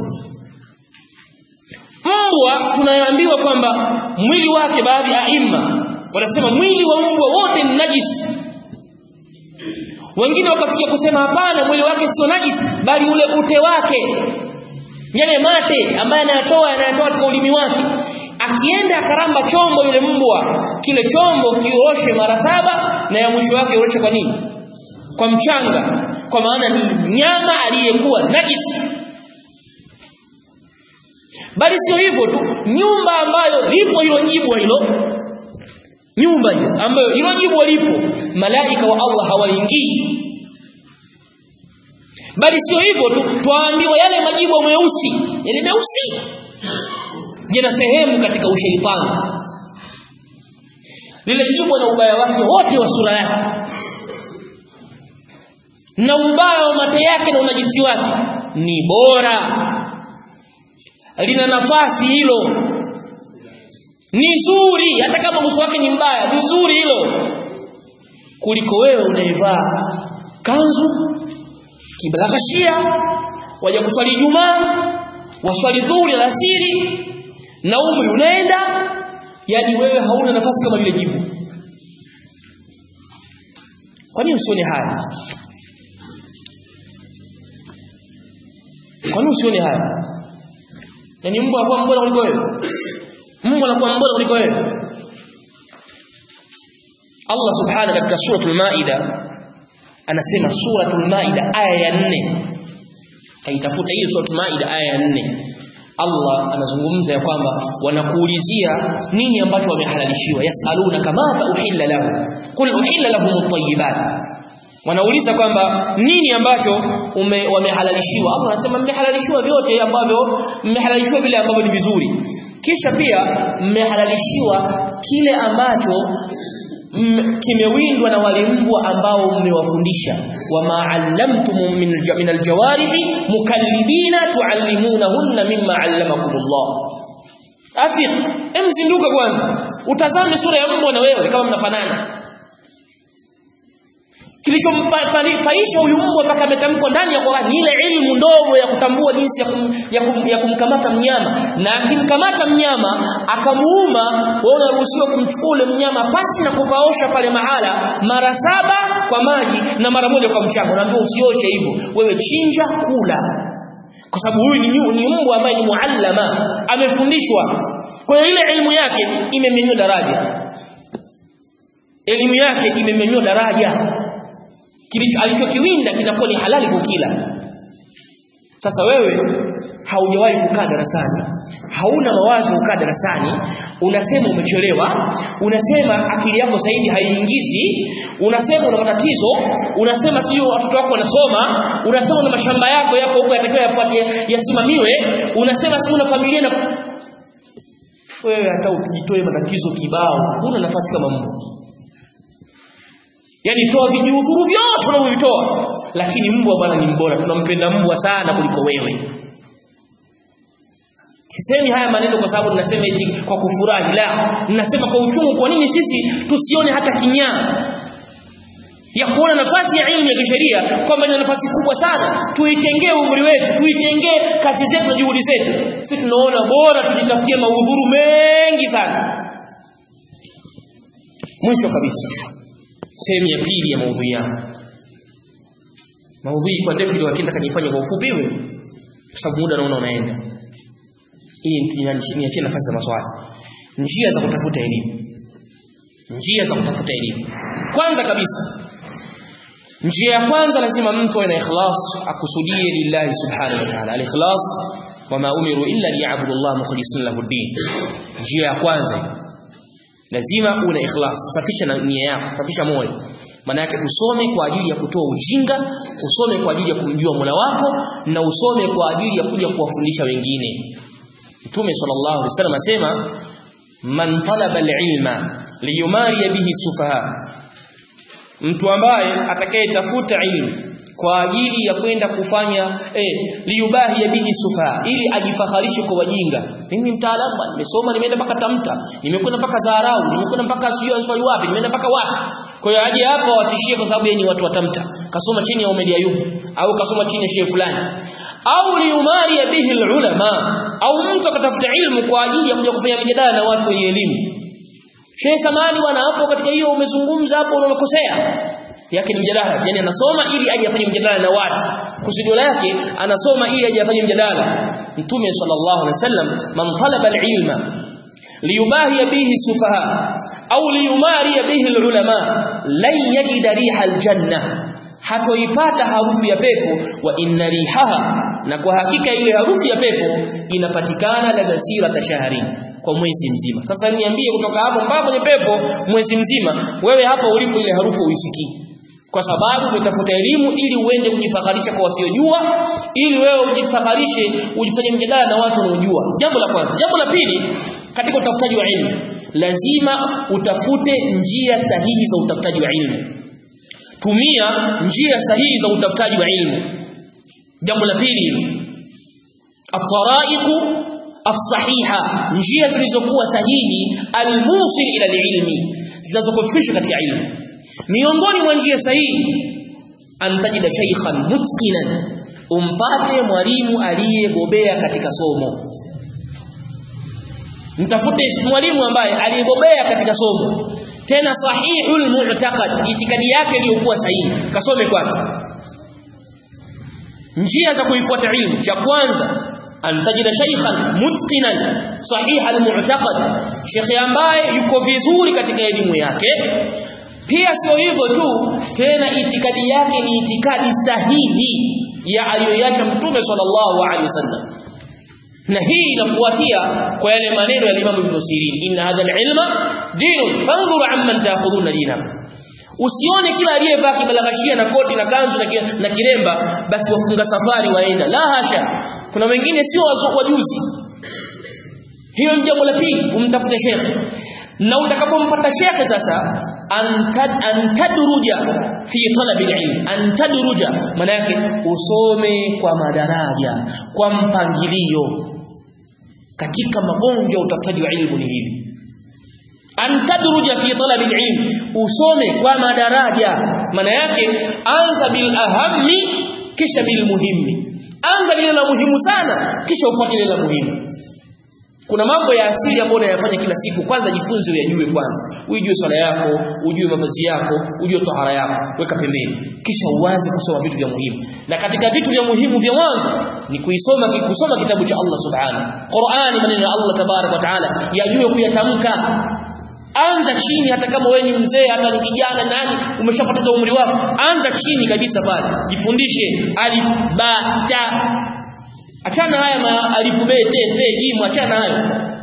mbwa tunaambiwa kwamba mwili wake baadhi ya aima wanasema mwili wa mbwa wote ni najisi wengine wakafikia kusema hapana mwili wake sio najisi bali ule ute wake yale mate ambaye anayatoa anayatoa katika ulimi wake akienda akaramba chombo yule mbwa kile chombo kioshe mara saba na ya mwisho wake ioshe kwa nini kwa mchanga kwa maana ni mnyama aliyekuwa najisi bali sio hivyo tu nyumba ambayo lipo hilo jibwa hilo nyumba hiyo ambayo hilo jibwa lipo malaika wa Allah hawaingii bali sio hivyo tu twaambiwa yale majibwa meusi yale meusi jina sehemu katika ushaitani lile jibwa na ubaya wake wote wa sura yake na ubaya wa mate yake na unajisi wake ni bora lina nafasi hilo ni zuri hata kama uso wake ni mbaya ni zuri hilo kuliko wewe unaivaa kanzu kibalaghashia waja kuswali Ijumaa waswali dhuhuri alasiri na umri unaenda yani wewe hauna nafasi kama lile jibu kwa nini usione haya kwa nini usione haya yani mbwa anakuwa mbora kuliko wewe mbwa anakuwa mbora kuliko wewe Allah subhanahu katika suratul maida anasema suratul maida aya ya 4 kaitafuta hiyo suratul maida aya ya 4 Allah anazungumza ya kwamba wanakuulizia nini ambacho wamehalalishiwa yasaluna kama uhilla lahu qul uhilla lahum at-tayyibat wanauliza kwamba nini ambacho ume, wamehalalishiwa Allah anasema mmehalalishiwa vyote ambavyo mmehalalishiwa vile ambavyo ni vizuri kisha pia mmehalalishiwa kile ambacho kimewindwa na wale mbwa ambao mmewafundisha wama allamtum min min aljawarihi mukallibina tuallimunahunna mimma allamakumullah afiq emzinduka kwanza utazame sura ya mbwa na wewe kama mnafanana kilichompaisha huyu mbwa mpaka ametamkwa ndani ya Qur'an ni ile ilmu ndogo ya kutambua jinsi ya, kum, ya, kum, ya kumkamata mnyama na akimkamata mnyama akamuuma wewe unaruhusiwa kumchukua ule mnyama pasi na kupaosha pale mahala mara saba kwa maji na mara moja kwa mchanga unaambiwa usioshe hivyo wewe chinja kula kwa sababu huyu ni, ni mbwa ambaye ni muallama amefundishwa kwa hiyo ile elimu yake imemenywa daraja elimu yake imemenywa daraja alichokiwinda kinakuwa ni halali kukila sasa wewe haujawahi kukaa darasani hauna mawazo kukaa darasani unasema umechelewa unasema akili yako zaidi haiingizi unasema una matatizo unasema sio watoto wako wanasoma unasema una mashamba yako yako huko yatakiwa yafuate yasimamiwe unasema si una familia na wewe hata ujitoe matatizo kibao huna nafasi kama Mungu Yaani toa vijudhuru vyote unavyovitoa lakini mbwa bwana ni mbora tunampenda mbwa sana kuliko wewe. Sisemi haya maneno kwa sababu ninasema eti kwa kufurahi la ninasema kwa uchungu kwa nini sisi tusione hata kinyaa ya kuona nafasi ya elimu ya kisheria kwamba ina nafasi kubwa sana tuitengee umri wetu tuitengee kazi zetu na juhudi zetu sisi tunaona bora tujitafutie maudhuru mengi sana mwisho kabisa sehemu ya pili ya maudhui yangu maudhui kwa ndefu ndio lakini kanifanya kwa ufupi hivi kwa sababu muda naona unaenda hii niachie nafasi za maswali njia za kutafuta elimu njia za kutafuta elimu kwanza kabisa njia ya kwanza lazima mtu awe na ikhlas akusudie lillahi subhanahu wa ta'ala al-ikhlas wama umiru illa liya'budu Allah mukhlisina lahu din njia ya kwanza lazima una ikhlas safisha na nia yako safisha moyo maana yake usome kwa ajili ya kutoa ujinga usome kwa ajili ya kumjua Mola wako na usome kwa ajili ya kuja kuwafundisha wengine Mtume sallallahu alaihi wasallam asema man talaba alilma liyumari bihi sufaha mtu ambaye atakayetafuta ilmu kwa ajili ya kwenda kufanya eh liyubahi bihi sufa ili ajifaharishe kwa wajinga mimi mtaalamu nimesoma nimeenda mpaka tamta nimekwenda mpaka Zaharau nimekwenda mpaka sio answali wapi nimeenda mpaka wapi kwa hiyo aje hapa watishie kwa sababu yeye ni watu wa tamta kasoma chini ya Umedi Ayub au kasoma chini ya shehe fulani au liumari bihi ulama au mtu akatafuta ilmu kwa ajili ya kuja kufanya mijadala na watu wenye elimu Sheikh Samani bwana hapo katika hiyo umezungumza hapo unakosea yake ni mjadala yani anasoma ili aje afanye mjadala na watu kusudio lake anasoma ili aje afanye mjadala mtume sallallahu alaihi wasallam man talaba alilma liyubahi bihi sufaha au liyumari bihi alulama lan yajida riha aljanna hatoipata harufu ya pepo wa inna rihaha na kwa hakika ile harufu ya pepo inapatikana la basira tashahari kwa mwezi mzima sasa niambie kutoka hapo mpaka kwenye pepo mwezi mzima wewe hapa ulipo ile harufu uisikii kwa sababu umetafuta elimu ili uende kujifaharisha kwa wasiojua ili wewe ujifaharishe ujifanye mjadala na watu wanaojua jambo la kwanza jambo la pili katika utafutaji wa ilmu lazima utafute njia sahihi za utafutaji wa ilmu tumia njia sahihi za utafutaji wa ilmu jambo la pili at-tara'iqu as-sahiha njia zilizokuwa sahihi al-musil ila al-ilmi zinazokufikisha katika ilmu miongoni mwa njia sahihi antajida shaykhan mutqinan umpate mwalimu aliyebobea katika somo mtafute mwalimu ambaye aliyebobea katika somo tena sahihul mu'taqad itikadi yake iliyokuwa sahihi kasome kwake njia za kuifuata ilmu cha kwanza antajida shaykhan mutqinan sahih almu'taqad shekhi ambaye yuko vizuri katika elimu yake pia sio hivyo tu tena itikadi yake ni itikadi sahihi ya aliyoiacha mtume sallallahu alaihi wasallam na hii inafuatia kwa yale maneno ya Imam Ibn Sirin inna hadha al-ilma dinun fanzuru amman ta'khuduna dinakum usione kila aliyevaa kibalagashia na koti na kanzu na, na kiremba basi wafunga safari waenda la hasha kuna wengine sio wajuzi hiyo ni jambo la pili umtafute shekhe na utakapompata shekhe sasa antad, antadruja fi talabi ilm antadruja maana yake usome kwa madaraja kwa mpangilio katika magonjwa utafutaji wa ilmu ni hivi antadruja fi talabi ilm usome kwa madaraja maana yake anza bil ahammi kisha bil muhimmi anza lile la muhimu sana kisha ufuate lile la muhimu kuna mambo ya asili ambayo unayafanya kila siku kwanza jifunze uyajue kwanza ujue swala yako ujue mavazi yako ujue tahara yako weka pembeni kisha uanze kusoma vitu vya muhimu na katika vitu vya muhimu vya mwanzo ni kuisoma kusoma kitabu cha Allah subhanahu Qur'ani maneno ya Allah tabarak wa taala yajue kuyatamka anza chini hata kama wewe ni mzee hata ni kijana nani umeshapoteza umri wako anza chini kabisa pale jifundishe alif ba ta achana haya ma alifu be te se jim achana hayo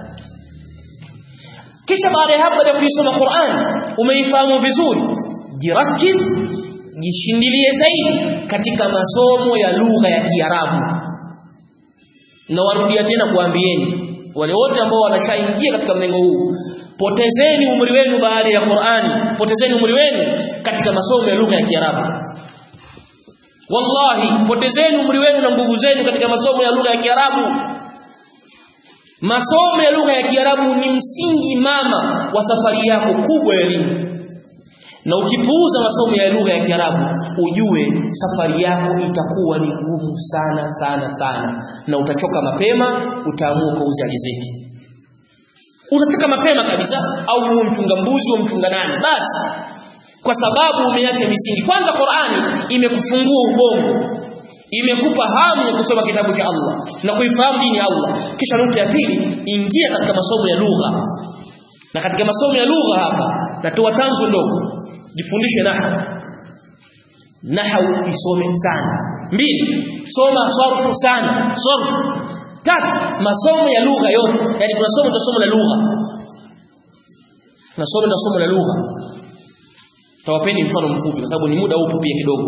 kisha baada ya hapo ya kuisoma Qur'an umeifahamu vizuri jirakiz jishindilie zaidi katika masomo ya lugha ya Kiarabu na warudia tena kuambieni wale wote ambao wanashaingia katika mlengo huu potezeni umri wenu baada ya Qur'ani potezeni umri wenu katika masomo ya lugha ya Kiarabu wallahi potezeni umri wenu na nguvu zenu katika masomo ya lugha ya Kiarabu masomo ya lugha ya Kiarabu ni msingi mama wa safari yako kubwa ya elimu na ukipuuza masomo ya lugha ya Kiarabu ujue safari yako itakuwa ni ngumu sana sana sana na utachoka mapema utaamua kuuza riziki utatoka mapema kabisa au uwe mchunga mbuzi au mchunga nani basi kwa sababu umeacha misingi kwanza Qur'ani imekufungua ubongo imekupa hamu ya kusoma kitabu cha Allah na kuifahamu dini ya Allah kisha nukta ya pili ingia katika masomo ya lugha na katika masomo ya lugha hapa natoa tanzu ndogo jifundishe nahwu nahwu isome sana mbili soma sarfu sana sarfu tatu masomo ya lugha yote yani kuna somo la somo la lugha na somo la somo la lugha tawapeni mfano mfupi kwa sababu ni muda upo pia kidogo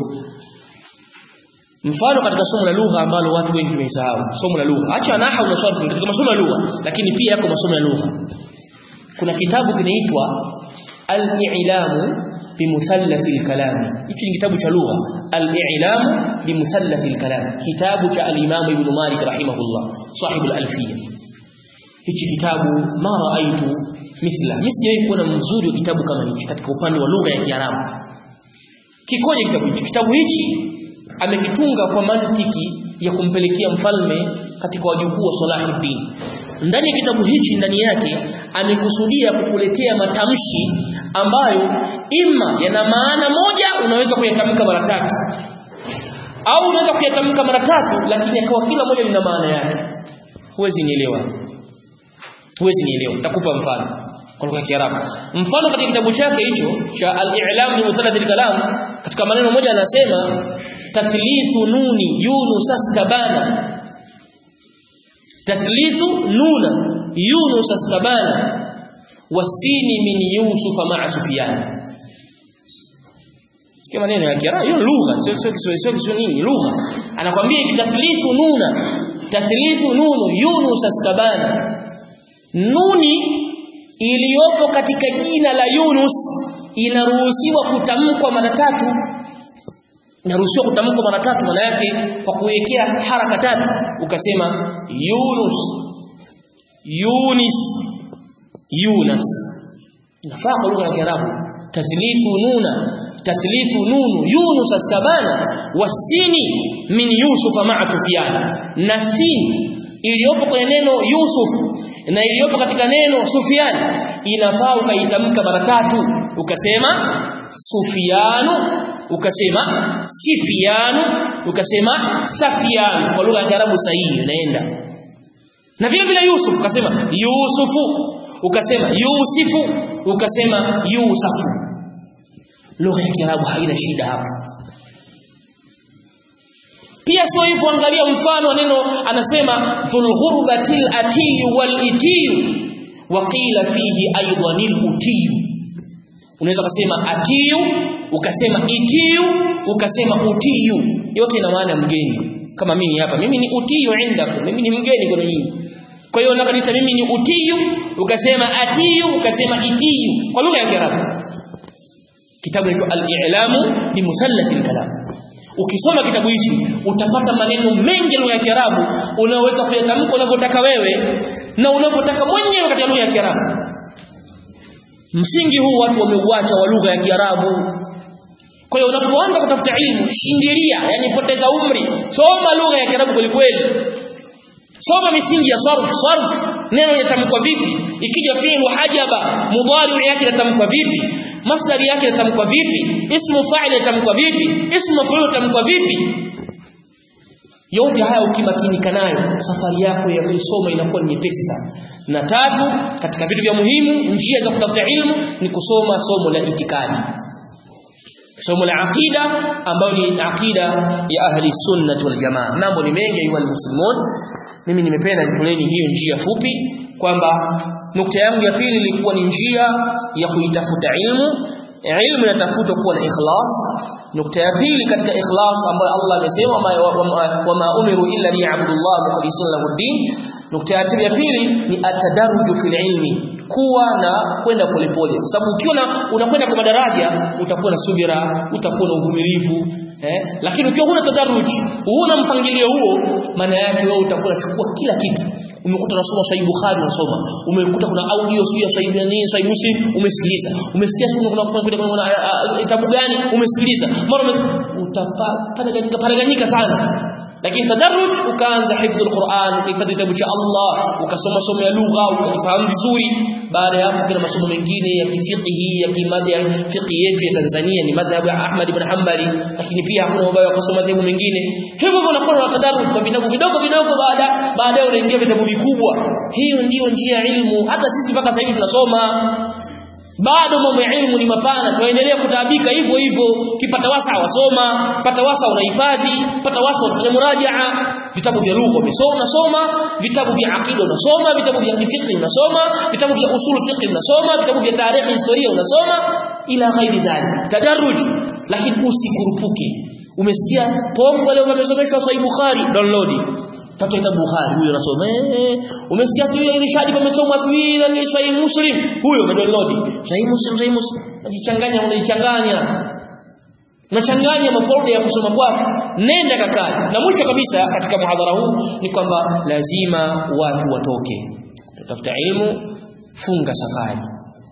mfano katika somo la lugha ambalo watu wengi wamesahau somo la lugha acha nahau na sarfu katika masomo ya lugha lakini pia yako masomo ya lugha kuna kitabu kinaitwa al-i'lamu bimusallath al-kalam hiki ni kitabu cha lugha al-i'lamu bimusallath al-kalam kitabu cha al-imam ibn malik rahimahullah sahib al-alfiyya hichi kitabu ma raaitu mithla misijawahi kuona mzuri wa kitabu kama hichi katika upande wa lugha ya kiarabu kikoje kitabu hichi kitabu hichi amekitunga kwa mantiki ya kumpelekea mfalme katika wajukuu wa Salahuddin ndani ya kitabu hichi ndani yake amekusudia kukuletea matamshi ambayo ima yana maana moja unaweza kuyatamka mara tatu au unaweza kuyatamka mara tatu lakini akawa kila moja lina maana yake huwezi nielewa huwezi nielewa nitakupa mfano kwa lugha ya Kiarabu mfano katika kitabu chake hicho cha al-i'lam bi musallath al-kalam katika maneno moja anasema tathlithu nuni yunus astabana tathlithu nuna yunus astabana wasini min yusuf ma'a sufyan sikia maneno ya Kiarabu hiyo lugha sio sio sio sio nini lugha anakwambia tathlithu nuna tathlithu nunu yunus astabana nuni iliyopo katika jina la Yunus inaruhusiwa kutamkwa mara tatu inaruhusiwa kutamkwa mara tatu maana yake kwa kuwekea haraka tatu ukasema Yunus Yunis Yunus nafaa kwa lugha ya Kiarabu tathlifu nuna tathlifu nunu Yunus astabana wasini min Yusuf ma'a Sufyan na sin iliyopo kwenye neno Yusuf na iliyopo katika neno Sufyan inafaa ukaitamka mara tatu ukasema Sufyanu ukasema Sifianu ukasema Safianu kwa lugha ya Kiarabu sahihi inaenda na vile vile Yusuf ukasema Yusufu ukasema Yusifu ukasema Yusafu lugha ya Kiarabu haina shida hapo pia sio hivyo angalia mfano neno anasema dhulghurbatil atiyu wal itiyu wa qila fihi aidan utiyu unaweza kusema atiyu ukasema itiyu ukasema utiyu yote ina maana mgeni kama mimi hapa mimi ni utiyu indakum mimi ni mgeni kwa nyinyi kwa hiyo unakaniita mimi ni utiyu ukasema atiyu ukasema itiyu kwa lugha ya Kiarabu kitabu hicho al-i'lamu bi musallathil kalam ukisoma kitabu hichi utapata maneno mengi lugha ya Kiarabu unaweza kuyatamka unavyotaka wewe na unavyotaka mwenyewe katika lugha ya Kiarabu msingi huu watu wameuacha wa lugha ya Kiarabu kwa hiyo unapoanza kutafuta ilmu shindilia yani poteza umri soma lugha ya Kiarabu kweli kweli soma misingi ya sarf sarf neno linatamkwa vipi ikija fi'lu hajaba mudari yake linatamkwa vipi masdari yake linatamkwa vipi ismu fa'il linatamkwa vipi ismu maf'ul linatamkwa vipi yote haya ukimakinika nayo safari yako ya kusoma inakuwa ni nyepesi sana na tatu katika vitu vya muhimu njia za kutafuta ilmu ni kusoma somo la itikadi somo la aqida ambayo ni aqida ya ahli sunnah wal jamaa mambo ni mengi ayu muslimun mimi nimependa nitoleni hiyo njia fupi kwamba nukta yangu ya pili ilikuwa ni njia ya kuitafuta ilmu ilmu inatafutwa kuwa na ikhlas nukta ya pili katika ikhlas ambayo Allah amesema wama umiru illa liya'budullah mukhlisina lahu din nukta ya pili ni atadarruju fil ilmi kuwa na kwenda polepole kwa sababu ukiona unakwenda kwa madaraja utakuwa na subira utakuwa na uvumilivu eh lakini ukiwa huna tadarruj huna mpangilio huo maana yake wewe utakuwa unachukua kila kitu umekuta unasoma Sahih Bukhari unasoma umekuta kuna audio sio Sahih nini Sahih Muslim umesikiliza umesikia kuna kuna kuna kuna kitabu gani umesikiliza mara utapata paraganyika sana lakini tadarruj ukaanza hifdhi alquran ukahifadhi kitabu cha Allah ukasoma somo ya lugha ukafahamu vizuri baada ya hapo kuna masomo mengine ya kifiqhi ya kimada fiqhi yetu ya Tanzania ni madhhabu ya Ahmad ibn Hanbali lakini pia hakuna ubaya wa kusoma madhehebu mengine hivyo unakuwa na tadarruj kwa vitabu vidogo vidogo baada baadaye unaingia vitabu vikubwa hiyo ndiyo njia ya ilmu hata sisi mpaka sasa hivi tunasoma bado mambo ya ilmu ni mapana tuendelea kutaabika hivyo hivyo kipata wasa wasoma pata wasa unahifadhi pata wasa unafanya murajaa vitabu vya lugha umesoma unasoma vitabu vya akida unasoma vitabu vya fiqh unasoma vitabu vya usul fiqh unasoma vitabu vya tarikhi historia unasoma ila ghairi dhalik tadarruj lakini usikurupuke umesikia pongo leo wamesomeshwa sahih bukhari download Tato kitabu Bukhari huyo anasoma eh umesikia sio ile irshadi pamesomwa sijui na ni Sahih Muslim huyo umedownload Sahih Muslim Sahih Muslim unajichanganya unaichanganya unachanganya mafolda ya kusoma kwako nenda kakali na mwisho kabisa katika muhadhara huu ni kwamba lazima watu watoke tafuta ilmu funga safari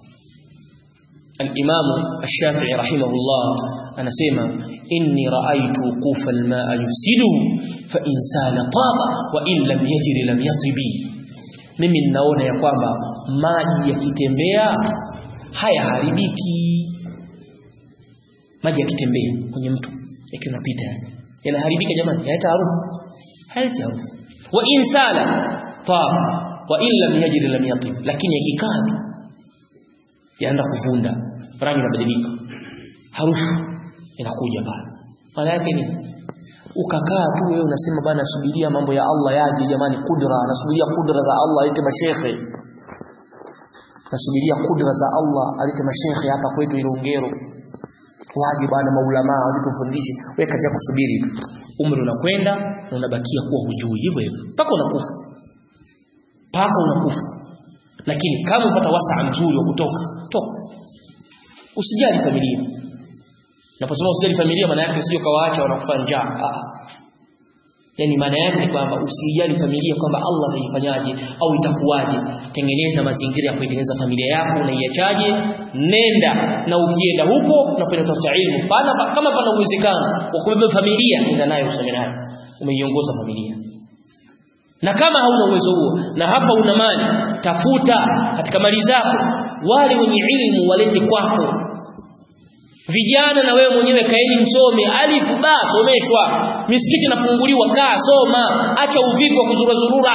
الإمام الشافعي رحمه الله أنا سيما إني رأيت وقوف الماء يفسده فإن سال طاب وإن لم يجر لم يطبي mimi ninaona ya kwamba maji yakitembea hayaharibiki maji yakitembea kwenye mtu yakiwa yanapita yanaharibika jamani hayata harufu hayati harufu wa in sala tab wa in lam yajid lam yatib lakini yakikaa yaenda kuvunda rangi inabadilika harufu inakuja pale maana yake ni ukakaa tu wewe unasema bana subiria mambo ya Allah yaje jamani kudra nasubiria kudra za Allah alete mashekhe nasubiria kudra za Allah alete mashekhe hapa kwetu Ilongero waje bana maulama waje tufundishe wewe kazi ya kusubiri tu umri unakwenda na unabakia kuwa hujui hivyo hivyo mpaka unakufa mpaka unakufa lakini kama upata wasaa mzuri wa kutoka toka usijali familia naposema usijali familia maana yake sio kawaacha wanakufa njaa ah yani maana yake ni kwamba usijali familia kwamba Allah ataifanyaje au itakuwaje tengeneza mazingira ya kuitengeneza familia yako unaiachaje nenda na ukienda huko unapenda kutafuta ilmu pana kama pana uwezekano wa kubeba familia nenda nayo usome nayo umeiongoza familia na kama hauna uwezo huo na hapa una mali tafuta katika mali zako wale wenye ilmu walete kwako vijana na wewe mwenyewe kaeni msome alifu ba someshwa misikiti inafunguliwa kaa soma acha uvivu wa kuzurura zurura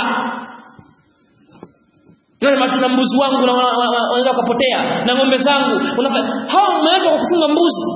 Nani na mbuzi wangu wanaweza kupotea na ng'ombe zangu unafanya hao mmeletwa kwa kufunga mbuzi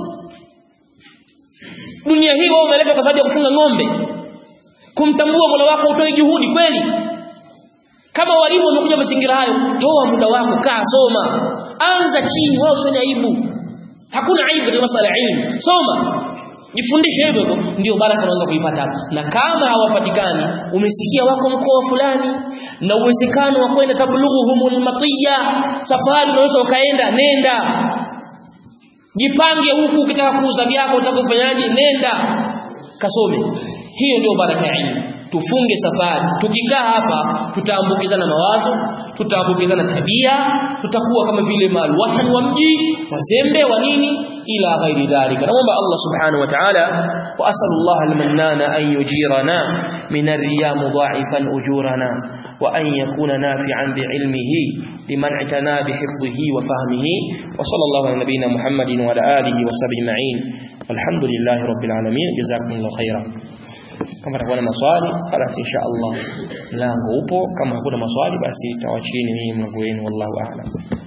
dunia hii wao umeletwa kwa sababu ya kufunga ng'ombe kumtambua Mola wako utoe juhudi kweli kama walimu wamekuja mazingira hayo toa muda wako kaa soma anza chini wao usione aibu hakuna aibu katika masuala ya ilmu soma jifundishe hivyo hivyo ndio baraka unaweza kuipata na kama hawapatikani umesikia wako mkoa fulani na uwezekano wa kwenda tablughuhumul matiya safari unaweza ukaenda nenda jipange huku ukitaka kuuza vyako utakafanyaje nenda kasome hiyo ndio baraka ya ilmu tufunge safari tukikaa hapa tutaambukizana mawazo tutaambukizana tabia tutakuwa kama vile malwatan wa mji wazembe wa nini ila ghairi dhalika naomba Allah subhanahu wa ta'ala wa asallallahu almannana an yujirana min ar-riya mudha'ifan ujurana wa an yakuna nafi'an bi'ilmihi liman i'tana bihifdhihi wa fahmihi wa sallallahu ala nabiyyina Muhammadin wa ala alihi wa sahbihi ma'in walhamdulillahi rabbil alamin jazakumullahu khairan kama atakuwa na maswali basi insha Allah mlango upo kama hakuna maswali basi tawachieni mimi mlango wenu wallahu a'lam